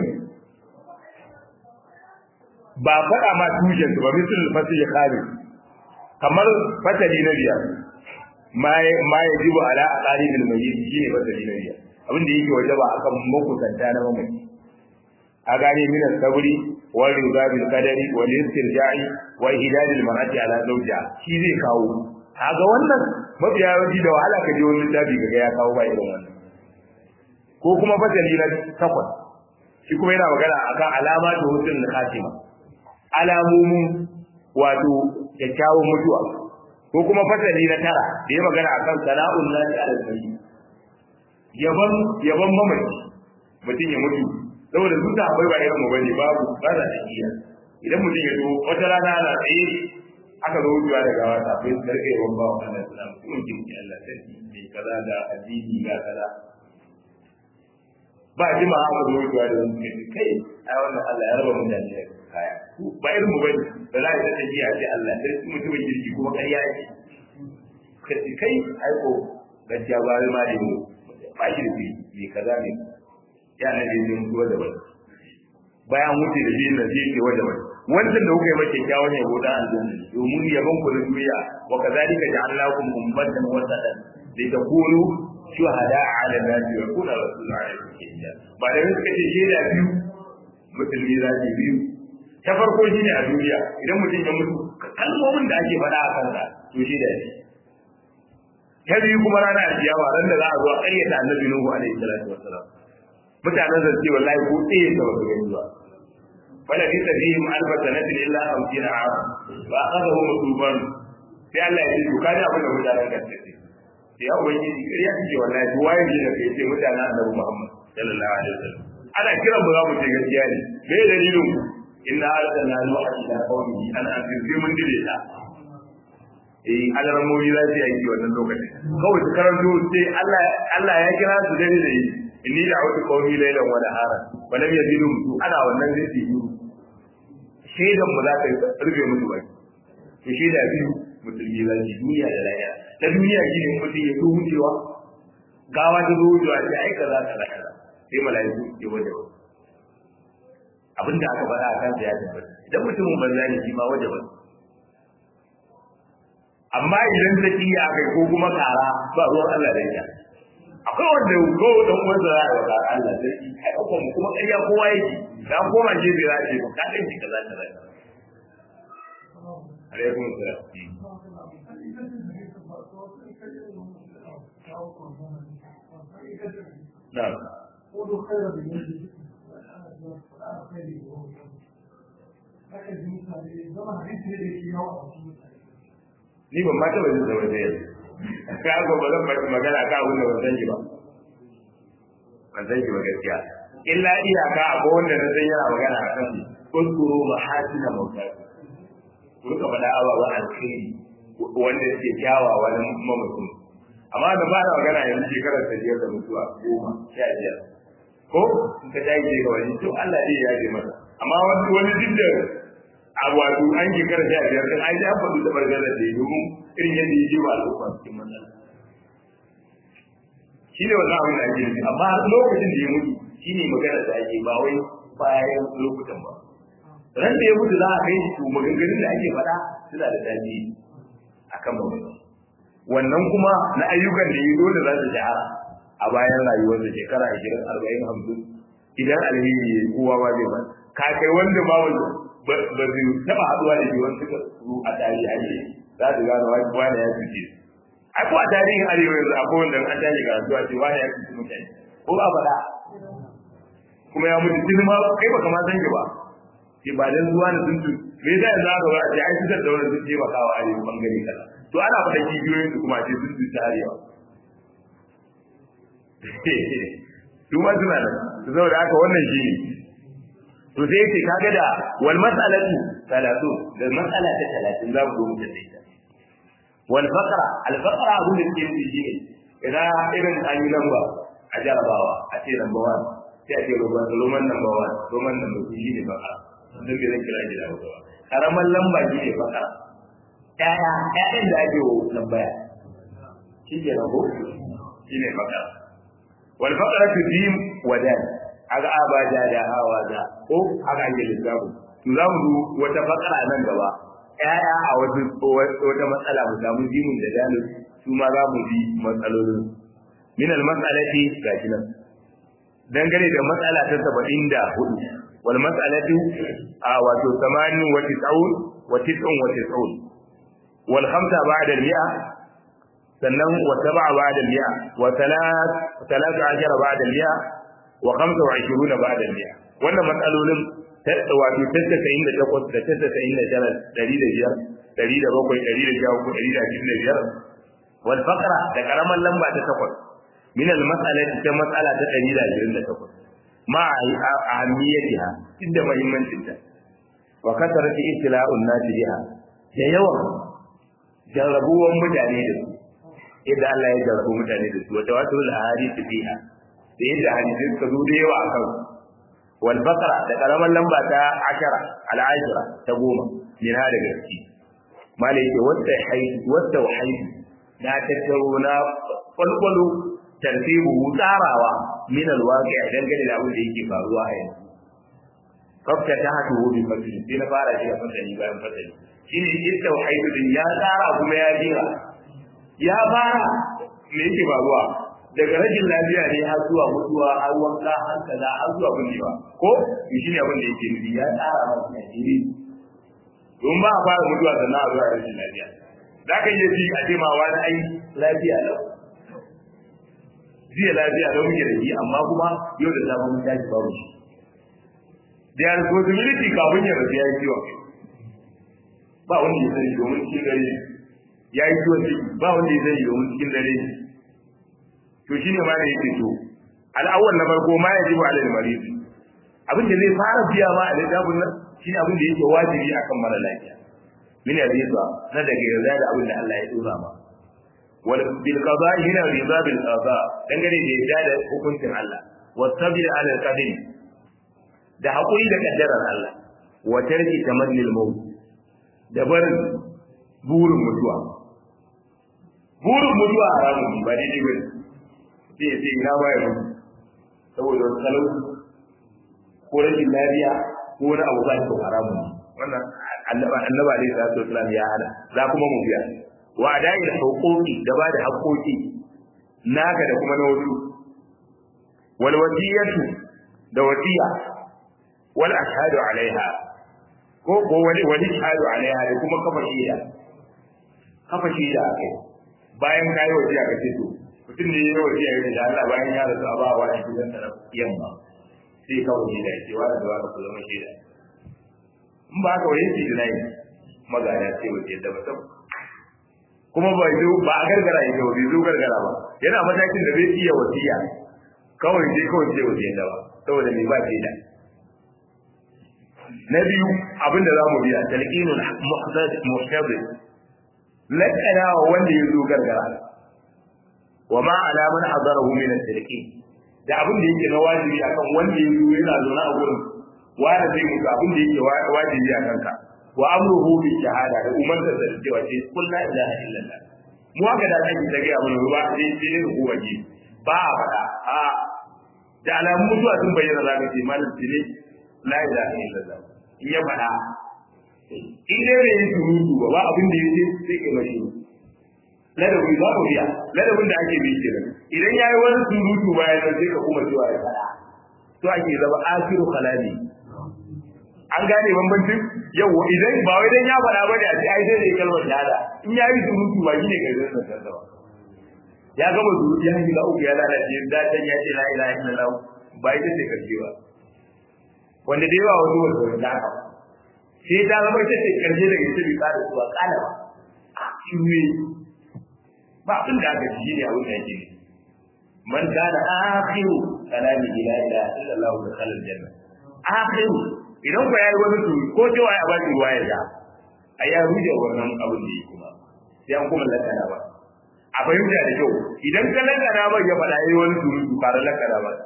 ba faɗa ma tushen ba misal fasil khabi kamar fatali na biyar ma ma yajibu ala aqaribil mayyit shine fatali na biyar abin da yake wajaba akan makusanta na mamaci a gane min sabri wal rida bil qadari wal istirja'i wa ihdad al mar'ati ala zawja shi zai kawo kaga wannan mafiya yawanci da wahala ka je wani littafi kaga ya kawo ba irin wannan ko kuma fasali na takwas shi kuma yana magana akan alama da hutun na khatima alamomin wato kyakkyawan mutuwa ko kuma fasali na tara da ya magana akan sana'un nasi ala zabi yaban yaban mamaci mutum ya mutu saboda su da akwai ba irin mu bane babu ba za ta iya idan mutum ya zo wata rana ana tsaye aka zo wucewa da gawa ta bai karke yawan ba wa Allah sallam kuma jinki Allah sarki mai kaza da addini ga kaza ba jima aka zo wucewa da wani kai kai ai wannan Allah ya raba mutane da kaya ba irin mu bane da za a yi ta jiya ce Allah sai su mutumin jirgi kuma ƙarya yake kai kai ai ko gaskiya ba ma da mu ba shi da bi bi kaza ne ya na da yin mutuwa da wani bayan mutu da biyu na zai ke wanda wani wancan da kuka yi mace kyawun ya goda aljanna domin yaban ku da duniya wa kazalika ja'alnakum ummatan wasatan litakunu shuhada ala nasi wa kuna rasulun alaikum shahida ba da suka ce shaida biyu musulmi za su biyu ta farko shine a duniya idan mutum ya mutu kalmomin da ake faɗa a kansa to shaida ne ta biyu kuma rana alkiyama ran da za a zo a ƙaryata annabi nuhu alaihi salatu wassalam mutanen da ce wallahi ko tsaye da wasu gani ba wala bi tabihim alf sanatin illa 50 aam wa akhadahu mutuban sai Allah ya ce to kaji abin da mutanen gaske ce sai ya ubangiji kariya kike wallahi to waye ne da kai ce mutanen Annabi Muhammad sallallahu alaihi wasallam ana kiran mu za mu ce gaskiya ne me dalilin ku inna arsalna nuha ila qaumihi an anzir sai mun dire ta eh alarmomi za su yi wannan lokacin kawai su karanto sai Allah Allah ya kira su dare da yi inni da autu qaumi laylan wa nahara wa lam yazidu mutu ana wannan zai yi shaidan mu za ka rufe musu baki to shaida biyu musulmi za su duniya da lahira na duniya shi ne mutum ya zo wucewa gawa ta zo wucewa sai ai kaza kaza kaza sai mala'iku ke waje ba abinda aka faɗa a kansa ya tabbata idan mutumin banza ne shi ma waje ba amma idan ta kiya kai ko kuma kara ba ruwan Allah da ita akwai wanda ko dan uwan da ya ga Allah sai kai ko kuma ƙarya kowa yake dan koma je bai za ce ka kai shi kaza kaza alaikum salam na'am قولوا خير بالنسبة ni ban ma taɓa jin zama zai ka ga ba zan baki magana ka abin da ban san shi ba ban san shi ba gaskiya illa iyaka akwai wanda na san yana magana a kan kuskuro mahasina mauta ku rika faɗa ababen alkhairi wanda yake kyawawa na mamacin amma da ba na magana yanzu shekarar ta biyar da mutuwa goma sha biyar ko in ka tashi daga wani to Allah zai yaje masa amma wani wani duk da a wato an shekara sha biyar din ai ya faɗi da bargazar da ya domin irin yadda ya je wa al'umma cikin matsala shi ne wannan abin da ake nufi amma lokacin da ya mutu shi ne magana da ake ba wai bayan lokutan ba ran da ya mutu za a kai shi to maganganun da ake faɗa suna da daɗi a kan magana wannan kuma na ayyukan da ya dole za su shahara a bayan rayuwar da shekara ashirin arba'in hamsin idan alheri ya kowa ba zai ba ka kai wanda ba wanda ba zai taɓa haɗuwa da shi wani suka su a tarihi ake za su gano wani ya cuce su ai ko a tarihin arewa yanzu akwai wanda an tashi ga zuwa ce wani ya cuce mutane ko ba faɗa kuma ya mutu tun ma kai baka ma san shi ba ke ba dan zuwa da sun cuce me yasa yanzu aka ba a ce ai fitar da wani sun taimaka wa arewa bangare kaza to ana faɗa kibiyoyin su kuma ce sun cuce arewa su ma suna da su saboda haka wannan shi ne to sai yake kaga da wal mas'alatu salatu da mas'ala ta 30 za mu zo mu tafi ta wal faqra al faqra abun da ke yi shi ne idan irin an yi lamba a jarabawa a ce lamba 1 sai a ce roman roman lamba 1 roman lamba 2 shi ne faqra dan bai zan kira shi da hausa ba karaman lamba shi ne faqra ƴaƴa ƴaƴan da ake wa lambaya shi ke rago shi ne faqra wal faqratu jim wa dal aga abaja da hawa da ko haka ake lissafi to za mu wata fakara nan gaba ƴaƴa a wata wata matsala mu samu jimin da dalil su ma za mu bi matsalolin min al mas'alati gashi nan dangane da matsala ta 74 wal mas'alatu a wato 80 wa 90 wa 90 wa 90 wal khamsa ba'da al mi'a sannan wa sab'a ba'da al mi'a wa thalath thalath ashara ba'da al mi'a wa khamsa wa ishiruna ba'da al-mi'a wannan matsalolin wato tattasa'in da takwas da tattasa'in da tara ɗari da biyar ɗari da bakwai ɗari da sha uku ɗari da ashirin da biyar wal faqra da karamar lamba ta takwas min al mas'alati ta mas'ala ta ɗari da ashirin da takwas ma ahammiyatiha inda muhimmancin ta wa kasarati ibtila'un nasi biha da yawan jarrabuwan mutane da su yadda Allah ya jarrabu mutane da su wa tawasul ahadith fiha da yadda hadisi suka zo da yawa akan wal baqara da karaman lamba ta ashara al ashara ta goma min hada gaski malai ke wata haihu wata haihu na tattaro na kwalkwalo tartibu tsarawa min al waqi dangane da abin da yake faruwa a yanzu kafta ta hatu bi fasili sai na fara shi da fasali bayan fasali shine ita haihu din ya tsara kuma ya jira ya fara me yake faruwa daga rashin lafiya ne har zuwa mutuwa har wanka har kaza har zuwa binnewa ko to shine abin da yake nufi ya tsara masa najiri don ba a fara mutuwa sannan a zuwa rashin lafiya za ka iya ji a ce ma wani ai lafiya lau jiya lafiya lau muke da shi amma kuma yau da safe mun tashi babu shi da responsibility kafin ya rasu ya yi ciwon ba wanda ya sani domin cikin dare ya yi ciwon ciki ba wanda ya sani domin cikin dare to shine ma da yake to al'awwal na farko ma yajibu ala al-marid abin da zai fara biya ma a littafin nan shine abin da yake wajibi akan mara lafiya min al-riba na daga yarda da abin da Allah ya dora ma wal bil qada hina riba bil qada dangane da yarda da hukuncin Allah wa sabr ala al-qadar da hakuri da kaddarar Allah wa tarki tamanni al-maut da barin burin mutuwa burin mutuwa haramun ba daidai ba sai ya ce ina ba ya mutu saboda wani talauci ko rashin lafiya ko wani abu ba shi haramun wannan annaba annaba alaihi salatu wasalam ya hana za kuma mu biya wa adai da huquqi da ba da haƙoƙi naka da kuma na wasu wal wasiyatu da wasiya wal ashhadu alaiha ko ko wani wani ashhadu alaiha da kuma kafa shaida kafa shaida akai bayan kai wasiya ka ce to mutum ne ya wasiya ya da Allah bayan ya rasu a ba wa shi dan da yamma sai kawai shaida ya ce wa da wa ka zama shaida in ba haka wani shi da magana ce wace da mutum kuma ba zo ba a gargara ya zo bai zo gargara ba yana matakin da bai iya wasiya kawai sai kawai sai wasiya da ba saboda me ba shaida na biyu abinda za mu biya talqinul muhtadir lakana wa wanda ya zo gargara wa ma ala man hadarahu min at-talqin da abin da yake na wajibi akan wanda ya zo yana zaune a gurin wanda zai mutu abin da yake wajibi a kanka wa amruhu bi shahada da umar da da cewa ce kul la ilaha illallah mu haka da kake ta gaya mana ba sai sai ne ku waje ba a faɗa a da alamun mutuwa sun bayyana za ka ce malam tile la ilaha illallah in ya faɗa in dai bai yi surutu ba ba abin da yake sai ke mashi ladabi za ku biya ladabin da ake bi kenan idan yayi wani surutu bayan nan sai ka kuma cewa ya faɗa to ake zama akiru kalami an gane bambancin yau idan ba wai dan ya faɗa ba da ai sai da kalmar shahada in ya yi surutu ba shi ne kai zan san ba ya gama surutu ya shiga uku ya lalace da dan ya ce la ilaha illallah ba ita ce karshe ba wanda da yawa wasu wasu da haka sai ta zama ita ce karshe daga ita bai kada su ba kala ba shi ne ba abin da aka ji ne a wuta yake ne man kana akhiru kalami la ilaha illallah wa dakhala aljanna akhiru idan ku yayi wani turi ko cewa ya ba shi ruwa ya sha a ya ruje wannan abin da yake kuma sai an kuma lakana ba a fahimta da kyau idan ka lakana ba ya faɗa yayi wani turi ku fara lakana ba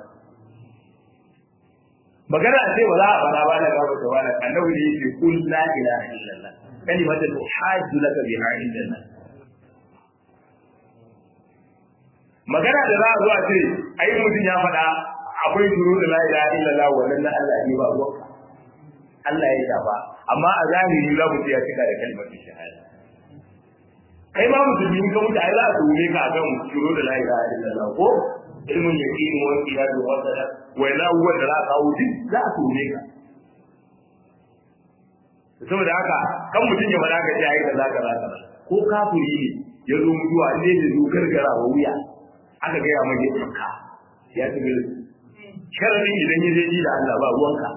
magana a ce ba za a faɗa ba na gaba da wani annabi ne yake kul la ilaha illallah kalimatu tuhajju laka biha indana magana da za a zo a ce ai mutum ya faɗa akwai turu da la ilaha illallah wannan na Allah ne ba ruwa Allah ya shafa amma a zahiri za mu ce ya cika da kalmar shahada kai ma musulmi ka mutu ai za a tuhume ka akan turu da la ilaha illallah ko ilmun yaqin wa qiyadu wa sada wa ila huwa da za a kawo duk za a tuhume ka saboda haka kan mutum ya faɗa ka ce ai kaza kaza kaza ko kafiri ne ya zo mutuwa ne da zo gargara wa wuya aka gaya mai ya tsaka ya tafi sharadin idan ya je ji da Allah ba ruwanka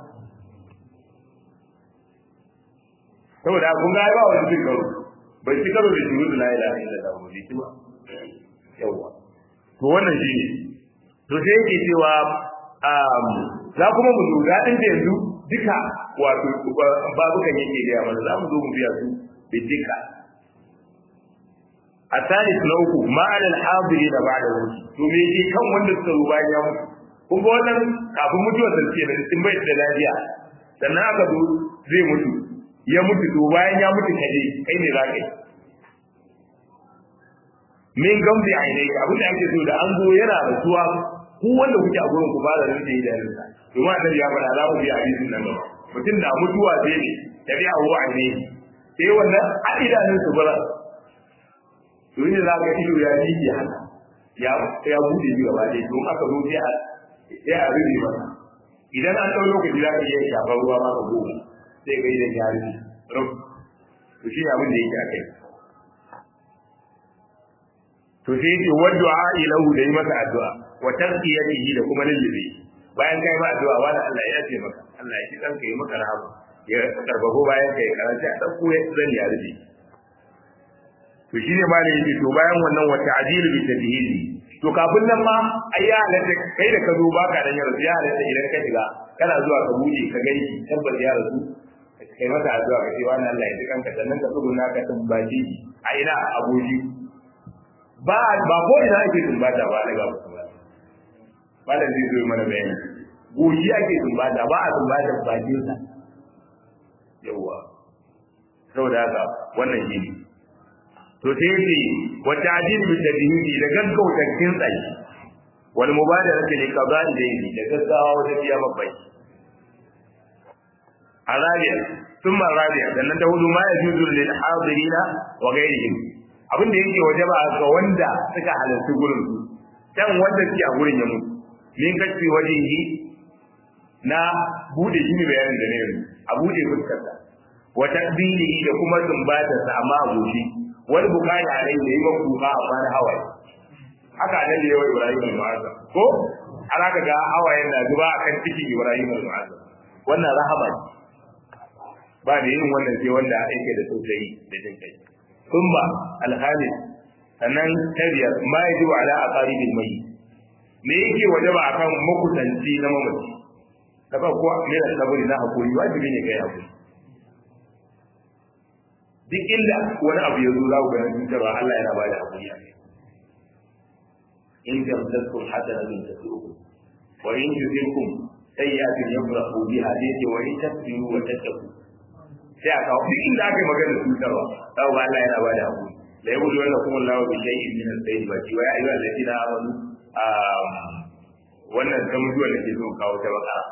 saboda kun ga ba wani cin karo bai ci karo da shuru da la ilaha illallah ba bai ci ba yawa to wannan shi ne to sai yake cewa za kuma mu lura din da yanzu duka wato babukan yake gaya mana za mu zo mu biya su bidika الثالث لوكو ما على الحاضرين بعده to me yake kan wanda suka zo bayan ya mutu kun ga wannan kafin mutuwar sa ce da sun bai da lafiya sannan aka zo zai mutu ya mutu to bayan ya mutu kaje kai ne za ka yi min gambi ainihi abin da ake so da an zo yana rasuwa ku wanda kuke a gurin ku ba da rinda idanunsa domin annabi ya faɗa za mu bi hadisin nan gaba mutum da mutuwa zai ne tabi'a wa ainihi sai wannan a idanunsa bara to ne za ka ido ya miƙe haka ya ya bude shi gaba ɗaya don aka zo sai a sai a rufe masa idan an ɗau lokaci za ka iya shafar ruwa ma ka goma sai ka idan ya rufe rub to shi abin da yake a kai to sai yake wadda ilahu da yi masa addu'a wa tarqiyatihi da kuma lullube bayan kai ma addu'a wani Allah ya ce maka Allah ya ji kanka yi maka rahama ya karfafa bayan kai karanta a dauko ya zan ya rufe to shine ma ne yake to bayan wannan wata ajilu bi tadhili to kafin nan ma ai ya halatta kai da ka zo baka dan ya rasu ya halatta idan ka shiga kana zuwa ka buɗe ka gani tabbas ya rasu kai masa addu'a ka ce wani Allah ya ji kanka sannan ka tsuguna ka tumbaci a ina aboki ba ba ko ina ake tumbata ba daga mutum ba malam zai zo mana bayani goshi ake tumbata ba a tumbata bakin sa yawa saboda haka wannan shi ne to sai yace wa ta'dil bi tadhidi da gaggauta kin tsayi wal mubadarati li qada'i dayni da gaggawa wajen biya babbai arabiya thumma arabiya sannan ta hudu ma yajuzu lil hadirina wa ghayrihim abin da yake wajaba ga wanda suka halarci gurin su dan wanda suke a gurin ya mutu min kace wajihi na bude shi ne bayanin da ne yanzu a bude fuskarsa wa taqbilihi da kuma sumbatarsa amma a goshi wani bukari a rai da yi ba kuka a bani hawaye haka nan da yawa ibrahim al-mu'azza ko ana ka ga hawayen na zuba a kan cikin ibrahim al-mu'azza wannan rahama ne ba da yin wannan sai wanda yake da tausayi da jin kai thumma al-khamis sannan tabiyar ma yajibu ala aqaribil mayyit me yake wajaba akan makusanci na mamaci kafa ko ne da saburi na hakuri wajibi ne kai hakuri duk inda wani abu ya zo za ku ga cutarwa Allah yana ba da hakuri a kai in jamtaskum hasanatun tasu'ukum wa in tusikum sayyi'atun yafrahu biha dai wa in tasbiru wa tattaqu sai aka duk inda aka yi magana cutarwa za ku ga Allah yana ba da hakuri la yabudu wanda kuma Allah bi shay'in min al-sayyid wa wa ya ayyuhal ladina amanu wannan ta mutuwa da ke so kawo ta bakara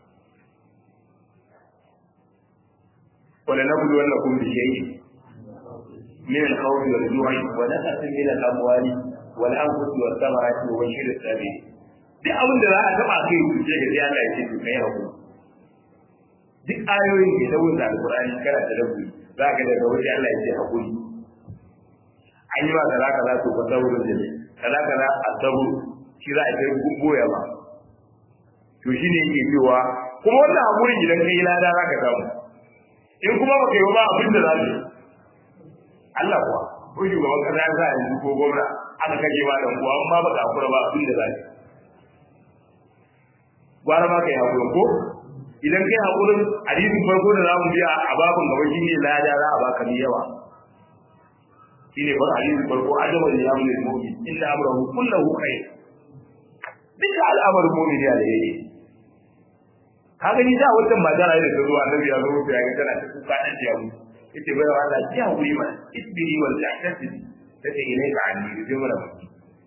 wala nabulu wannakum bi shay'in من الخوف والجوع ونقص من الاموال والانفس والثمرات وبشر الصابرين duk abin da za a taba kai ku ce ga Allah ya ce ku kai hakuri duk ayoyin da dawo da alqur'ani kana da rabbi za ka daga waje Allah ya ce hakuri an yi ba kaza kaza to ka sabu da ne kaza kaza asabu shi za a kai goya ba to shine yake cewa kuma wannan hakuri idan kai lada za ka samu in kuma baka yi ba abin da za ka yi Allah kuwa ko shugaban kasa ya sa yanzu ko gwamna aka kaje ma dan kuwa amma baka hakura ba abin da zai gwara ma kai hakuri ko idan kai hakurin hadisin farko da zamu biya a babun gaba shine lada za a baka mai yawa shine bar hadisin farko ajaba da yamu ne mu'min inna amrahu kullahu khair duka al'amarin mu'min ya da yake ka gani da wannan magana da ta zo annabi ya zo ya ga tana ta kuka dan ya mutu yace bai wa Allah ya wuri mana isbiri wal tahtasibi tace ilaika anni zai mura maki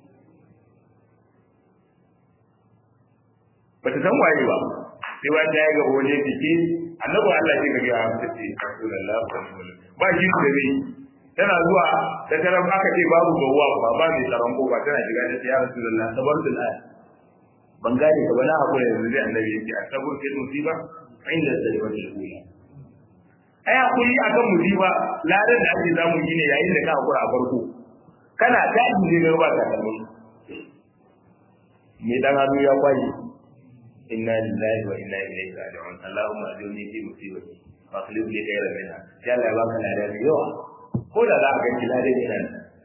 bata san waye ba sai wa ta ga wani jiki annabi Allah ya ga ya tace Rasulullah ba shi da ne tana zuwa ta tarar aka ce babu gawwa ba ba mai tsaron ko ba tana shiga da ya Rasulullah sabartul aya ban gane ka ba na hakuri yanzu zai annabi yake asabur fil musiba inda zalimatul ula ai hakuri akan musiba ladan da ake samu shine yayin da ka hakura a farko kana tashi ne ba ka kallo me dan hannu ya kwaye inna lillahi wa inna ilaihi raji'un allahumma ajurni fi musibati wa akhlif li khayran minha ya Allah ya baka ladan yawa ko da za a ga ki ladan yana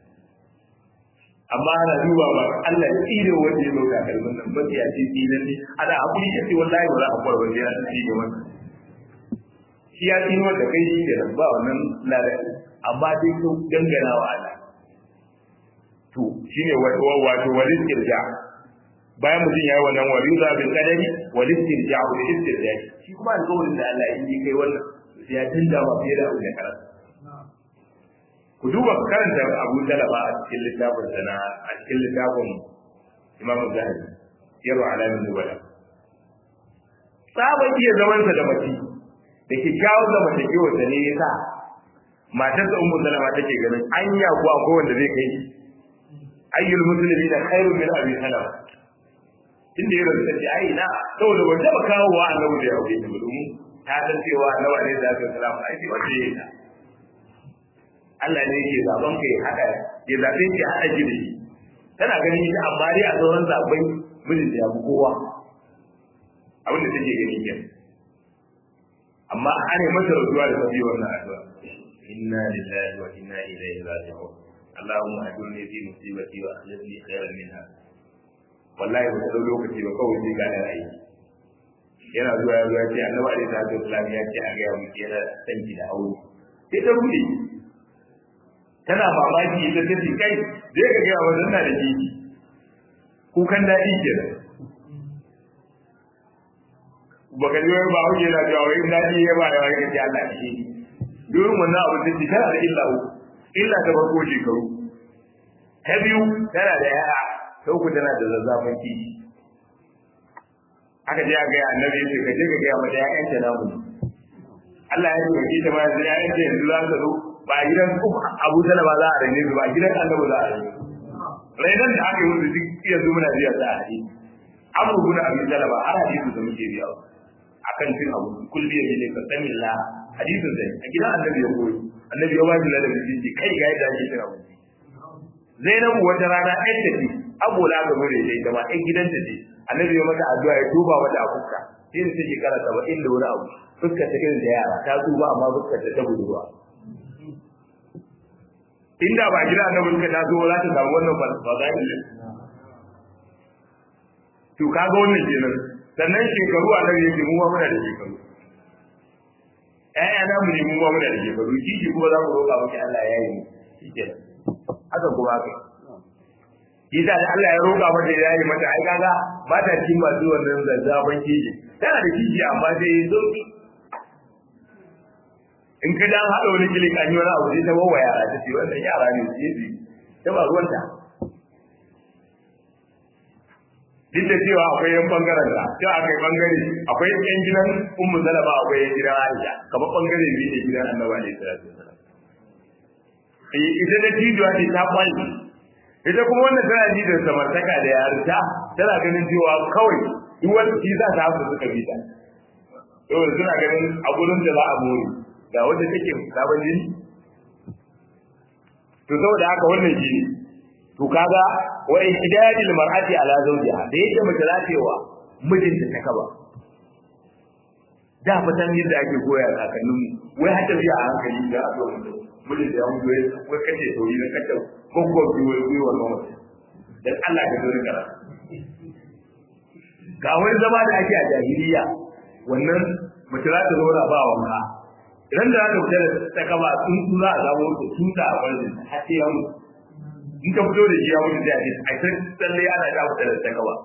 amma ana duba ba Allah ya tsire wanda ya dauka kalmin nan ba ya ce tsinan ne ana hakuri kace wallahi ba za a kwar wanda ya tsire wannan shi ya tsino da kai shi da ba wannan ladan amma dai ko dangana wa Allah to shine wato wato walil irja bayan mutum yayi wannan wariza bil qadari walil irja wa istirja shi kuma alƙawarin da Allah in yi kai wannan sai ya tunda ma fiye da abin da karanta ku duba karanta Abu Talaba a cikin littafin sana a cikin littafin Imam Zahabi yaro alamin nubala sabon iya zamansa da mace da kyakkyawar zamantakewar da ne ya sa matarsa ummu salama take ganin anya ko akwai wanda zai kai ayyul muslimi da khairu min abi salama inda ya rubuta ce ai na saboda ban taba kawo wa annabi da yau ne domin ta san cewa annabi ne da zai salama ai sai wanda ya ta Allah ne yake zaben kai haka ya zabe ki hada ki da shi tana ganin ita amma dai a sauran zabai mijin ya fi kowa abin da take gani kenan amma ana masa rasuwa da tafi wannan addu'a inna lillahi wa inna ilaihi raji'un Allahumma ajurni fi musibati wa akhlifni khairan minha wallahi ba ta lokaci ba kawai sai gane ra'ayi yana zuwa ya zuwa ce annabi alaihi salatu wasallam ya ce a ga mu kera sanki da aure sai ta rude tana mamaki ita ta ce kai zai ka ga wannan na da jiki kukan daɗi kenan baka ji wani ba hauke na cewa wai daɗi ya ba da wani kace Allah shi domin wannan abu da tana da illa uku illa ta farko shekaru ta biyu tana da yaya ta uku tana da zazzafin kishi aka je a ga annabi ya ce ka je ka ga mata ƴaƴan ta namu Allah ya ce ta ba sai ƴaƴan ta yanzu za su zo ba a gidan Abu Talaba za a rene su ba a gidan Annabi za a rene su rainan da aka yi musu duk iya zo muna biya za a rene Abu bin Abi Talaba har hadisi da muke biya akan cin abu kulli ya ne ka sani la hadisin da a gidan Annabi ya koyi Annabi ya wajibi da mutunci kai ga yadda ake cin abu Zainabu wata rana ɗan ta ce Abu la ga mure da ita ma ɗan gidanta ce Annabi ya mata addu'a ya tuba mata a fuska sai da take kara 70 da wani abu fuskar ta irin da yara ta tsuba amma fuskar ta ta budurwa inda ba gida na mulka ta zo za ta samu wannan fadail to kaga wannan kenan sannan shekaru a nan yake mu ma muna da shekaru ƴaƴa na mu ne mu ma muna da shekaru kishi kuma za mu roƙa miki Allah ya yi shikenan haka kuma haka Isa da Allah ya roƙa mata ya yi mata ai kaga ba ta cikin masu wannan zazzaban kishi tana da kishi amma sai sauki in ka dan haɗa wani kilik an yi wani abu sai ta bawa yara ta ce wannan yara ne su yi ta ba ruwanta duk da cewa akwai yan bangaren da cewa akwai bangare akwai yan gidan ummu salama akwai yan gidan aisha kamar bangare biyu ne gidan annabi alaihi salatu wasallam eh ita da tijuwa ce ta kwalli ita kuma wannan tana ji da samartaka da yarinta tana ganin cewa kawai duk wanda shi za ta hafu suka bi ta yau suna ganin a gurin da za a more ga wanda take sabon jini to saboda haka wannan shi ne to kaga wa ihdadil mar'ati ala zawjiha da yake mace za ta wa mijinta ta kaba da fatan yadda ake koya kakannin mu wai hata biya a hankali da a zo mijin da ya mutu wai kace to yi na kace goggo bi wai wai wannan wata dan Allah ka dole kara ga wani zama da ake a jahiliya wannan mace za ta zauna ba wanka idan da aka fita da ta kaba sun za a samu wata tuta a wajen har sai ya mutu in ka fito da shi ya mutu da shi a san tsalle ana ta fita da ta kaba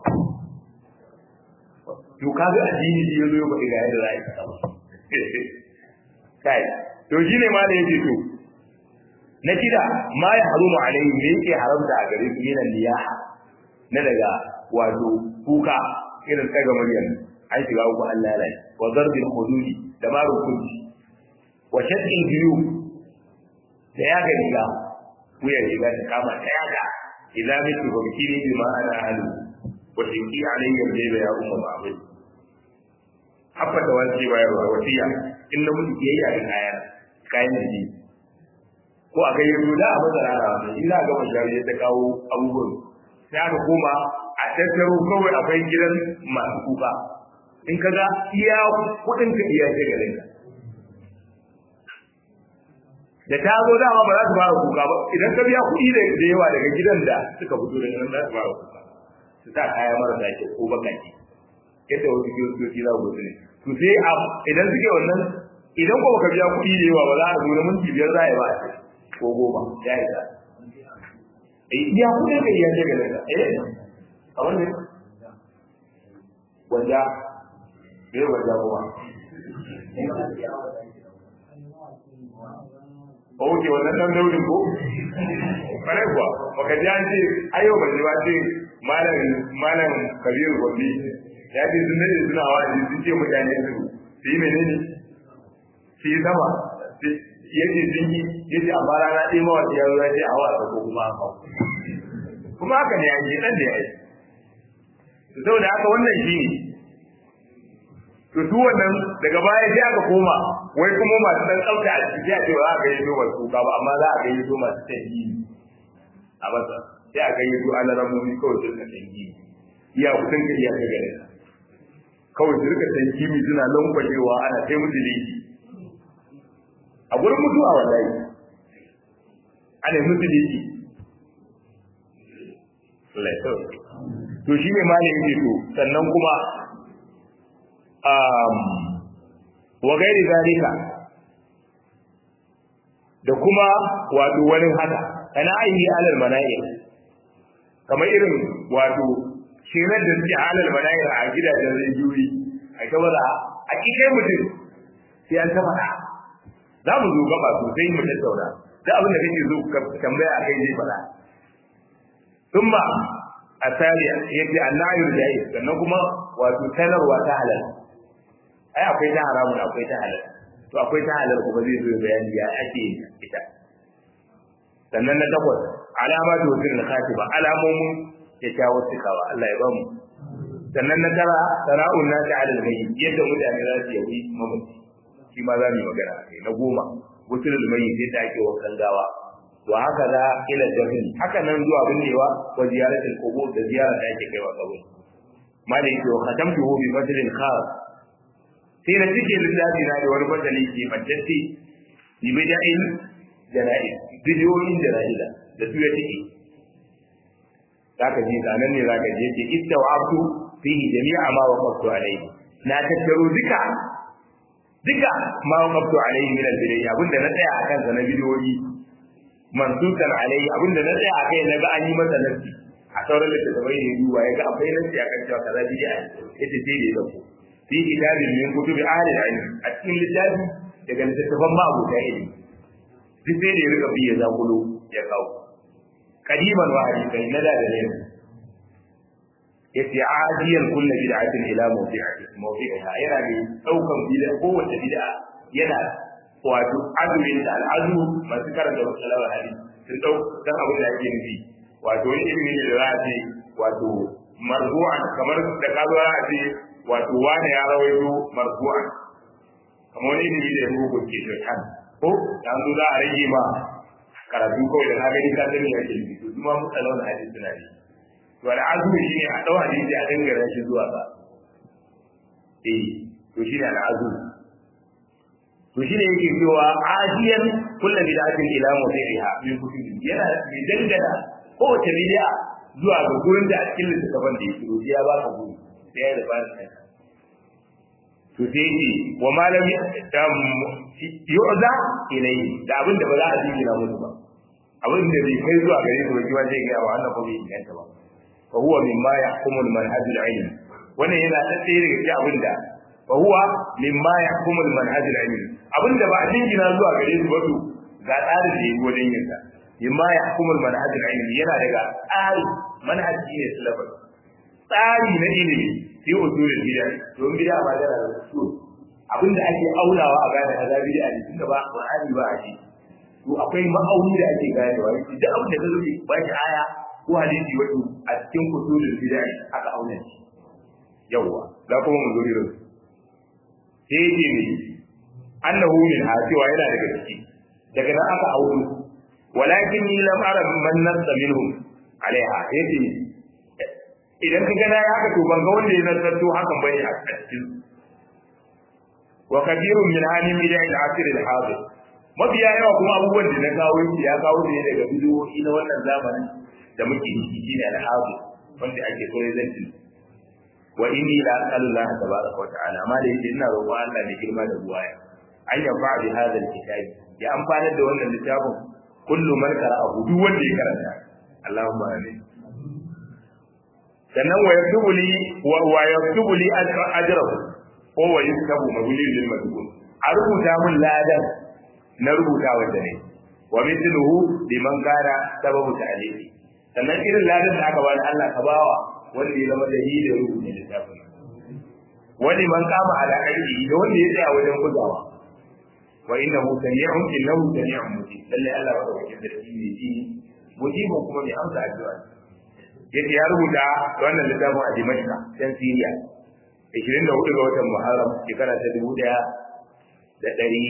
to ka ga addini shi yazo ya faɗi ga yadda za a yi ta kaba kai to shi ne ma da yake to na shida ma ya harumu alaihi me yake haramta a gare su yana liyaha na daga wato kuka irin tsaga muryar an shiga uku Allah ya rai wa zarbil hududi da ma rukunci wa shaddin biyu da ya ga riga wuya riga ta kama ta yaga idan miki ba biki ne ma ana halu wa tinki alayya bayda ya umma ma'abai habba da wani bayarwa wasiya in na mutu ke yi a kayan kayan jiki ko a kai yanzu da a matsala na wani in za a gama shari'a ta kawo abubuwan sai aka koma a tattaro kawai akwai gidan masu kuka in ka ga iya kuɗin ka iya shagalin ka da ta zo dama ba za su fara kuka ba idan ka biya kuɗi da yawa daga gidan da suka fito daga nan za su fara kuka su sa kaya marasa kyau ko bakaki yadda wasu kiristoci za ku ne to sai a idan suke wannan idan ko baka biya kuɗi da yawa ba za a zo na minti biyar za a yi ba a ko goma ya yi ta eh iya kuɗin ka iya daga daga eh a wannan wanda bai wanda kuma Oke wannan dan daurin ko? Kare kuwa, baka ji an ce ayo ba ji ba ce malam malam Kabir Gombe ya ce sun ne suna wa'azi sun ce mutane su su yi menene? Su yi sama. Yace sun yi yace amma rana ɗaya ma wata yaro ya ce a wasa ko kuma haka. Kuma haka ne ya yi ɗan da ya yi. Saboda haka wannan shi ne to duk wannan daga baya sai aka koma wai kuma masu dan tsafta a ciki a cewa za a gayyato masu kuka ba amma za a gayyato masu tangi a masa sai a gayyato an ramomi kawai su rika tangi iya kudin ka iya ka gare kawai su rika tangi mi suna lankwashewa ana sai musu leki a gurin mutuwa wallahi ana musu diki Allah ya sauke to shine malamin yake to sannan kuma um wa gairi zalika da kuma wato wani haka kana ayi alal mana'ir kamar irin wato shirar da suke alal mana'ir a gidajen rijiyoyi a saboda a kikai mutum sai an taba da za mu zo gaba sosai mu tattauna da abin da kake zo ka tambaya a kai zai faɗa thumma asaliya yace annayu jayi sannan kuma wato sanarwa ta halal ai akwai ta haramun akwai ta halal to akwai ta halal kuma zai zo bayani ya ake ita sannan na takwas alamatu husnul khatiba alamomin kyakkyawar cikawa Allah ya bamu sannan na tara sana'un nasi alal mayyit yadda mutane za su yi mamaci shi ma za mu yi magana kai na goma gusulul mayyit yadda ake wankan gawa wa haka za ila dafin haka nan zuwa binnewa wa ziyaratul qubur da ziyara da ake kaiwa kabur ma da yake wa khatamtuhu bi fadlin khas sai na cike littafi na da wani fasali ke majjati bi bida'in jana'iz bidiyoyin jana'ila da su ya cike zaka ji zanen ne zaka je ce istawabtu fihi jami'a ma waqaftu alayhi na tattaro duka duka ma waqaftu alayhi min al-bidayya abinda na tsaya akan sa na bidiyoyi mansukan alayhi abinda na tsaya akai na ga an yi masa nasi a sauran littattafai ne duba ya ga akwai nasi akan cewa kaza bid'a ita sai da ya dauko fi kitabin min kutubi ahli al-ilm a cikin littafi daga littattafan ma abota ilimi duk sai da ya rika biya zakulo ya kawo kadiman wa hadisan na da da ne yace adiyan kullu bid'atin ila mawdi'ati mawdi'iha yana ne daukan bid'a ko wata bid'a yana wato azumin da al'azu masu karanta wasalawar hadisi sun dau dan abin da yake nufi wato wani ilimi ne da za a ce wato marzu'an kamar da ka zo a ce wato wani ya rawaito marzu'an kamar wani ilimi da ya rubu ke shaitan ko da an zo za a rage ma karatu kawai da na gani ka sani ya ke nufi to kuma mutsalawar hadisi suna ne to al'azumi shine a dau hadisi a dangara shi zuwa ga eh to shine al'azumi to shine yake cewa ajiyan kullu bid'atin ila mawdi'iha min kutubi yana mai dangana kowace bid'a zuwa ga gurin da a cikin littafin da yake to ya baka guri sai ya rufa da to sai yake wa malami yu'za ilayhi da abin da ba za a jingina musu ba abin da bai kai zuwa gare su ba kiwa zai ga wa Allah ko bai inganta ba fa huwa mimma yahkumu al-manhaj al-ilmi wannan yana da tsaye daga cikin abin da fa huwa mimma yahkumu al-manhaj al-ilmi abin da ba a jingina zuwa gare su ba to ga tsarin da yake wajen yin sa mimma yahkumu al-manhaj al-ilmi yana daga tsari manhaji ne syllabus tsari na ilimi fi usulul bid'ah don bid'a ba da usul abin da ake aulawa a gane kaza bid'a ne tunda ba Qur'ani ba a ji to akwai ma'auni da ake ganewa duk abin da zai ba shi aya ko hadisi wato a cikin usulul bid'ah aka auna shi yawa za kuma mu zo irin sai yake ne annahu min hasiwa yana daga ciki daga nan aka auno walakin ni lam ara man nassa minhum alaiha yace idan ka gana ya haka to ban ga wanda ya nazarto hakan bane a cikin wa kathirun min halim ila al-asr al-hadir mafiya yawa kuma abubuwan da na kawo ya kawo ne daga bidiyoyi na wannan zamanin da muke ciki shine al-hadir wanda ake so zan wa inni la as'alu Allah tabaraka wa ta'ala ma da yake ina roƙon Allah ne girma da buwaya an yafa bi hadha al-kitabi ya amfana da wannan littafin kullu man qara'ahu duk wanda ya karanta Allahumma amin sannan wa yaktubu li wa wa yaktubu li ajrahu ko wa yaktubu mabulil lil madhkur a rubuta mun ladan na rubuta wanda ne wa mithluhu liman kana sababu ta'liqi sannan irin ladan da aka bani Allah ka bawa wanda ya zama dalilin rubuta littafin wani man kama ala aiki da wanda ya tsaya wajen gudawa wa innahu sami'un innahu sami'un mujib lalle Allah ba da sarki ne ji mujibun kuma mai amsa addu'a yadda ya rubuta wannan littafin a Dimashqa can Syria 24 ga watan Muharram shekara ta 1000 da ɗari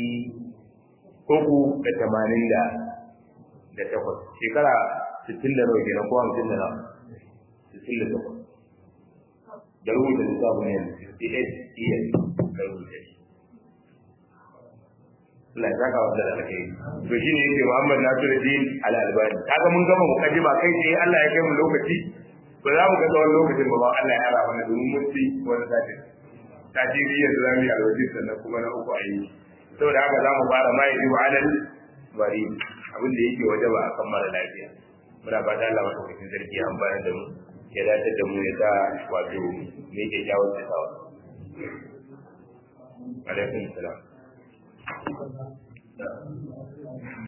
uku da tamanin da da takwas shekara sittin da nawa kenan ko hamsin da nawa sittin da takwas da rubuta littafin yanzu 68 years da rubuta shi Allah ya saka wanda da alkai to shine yake Muhammad Nasiruddin Al-Albani kaga mun gama mukaddima kai sai Allah ya kai mu lokaci ba za mu ga tsawon lokacin ba ba Allah ya ara mana domin mun ci wani sati sati biyu yanzu za mu yi alwaji sannan kuma na uku a yi saboda haka za mu fara ma yaji wa alal bari abin da yake waje ba a kan mara lafiya muna fata Allah madaukakin sarki ya amfana da mu ya dace da mu ya sa wato me yake jawo da sawa alaikum salam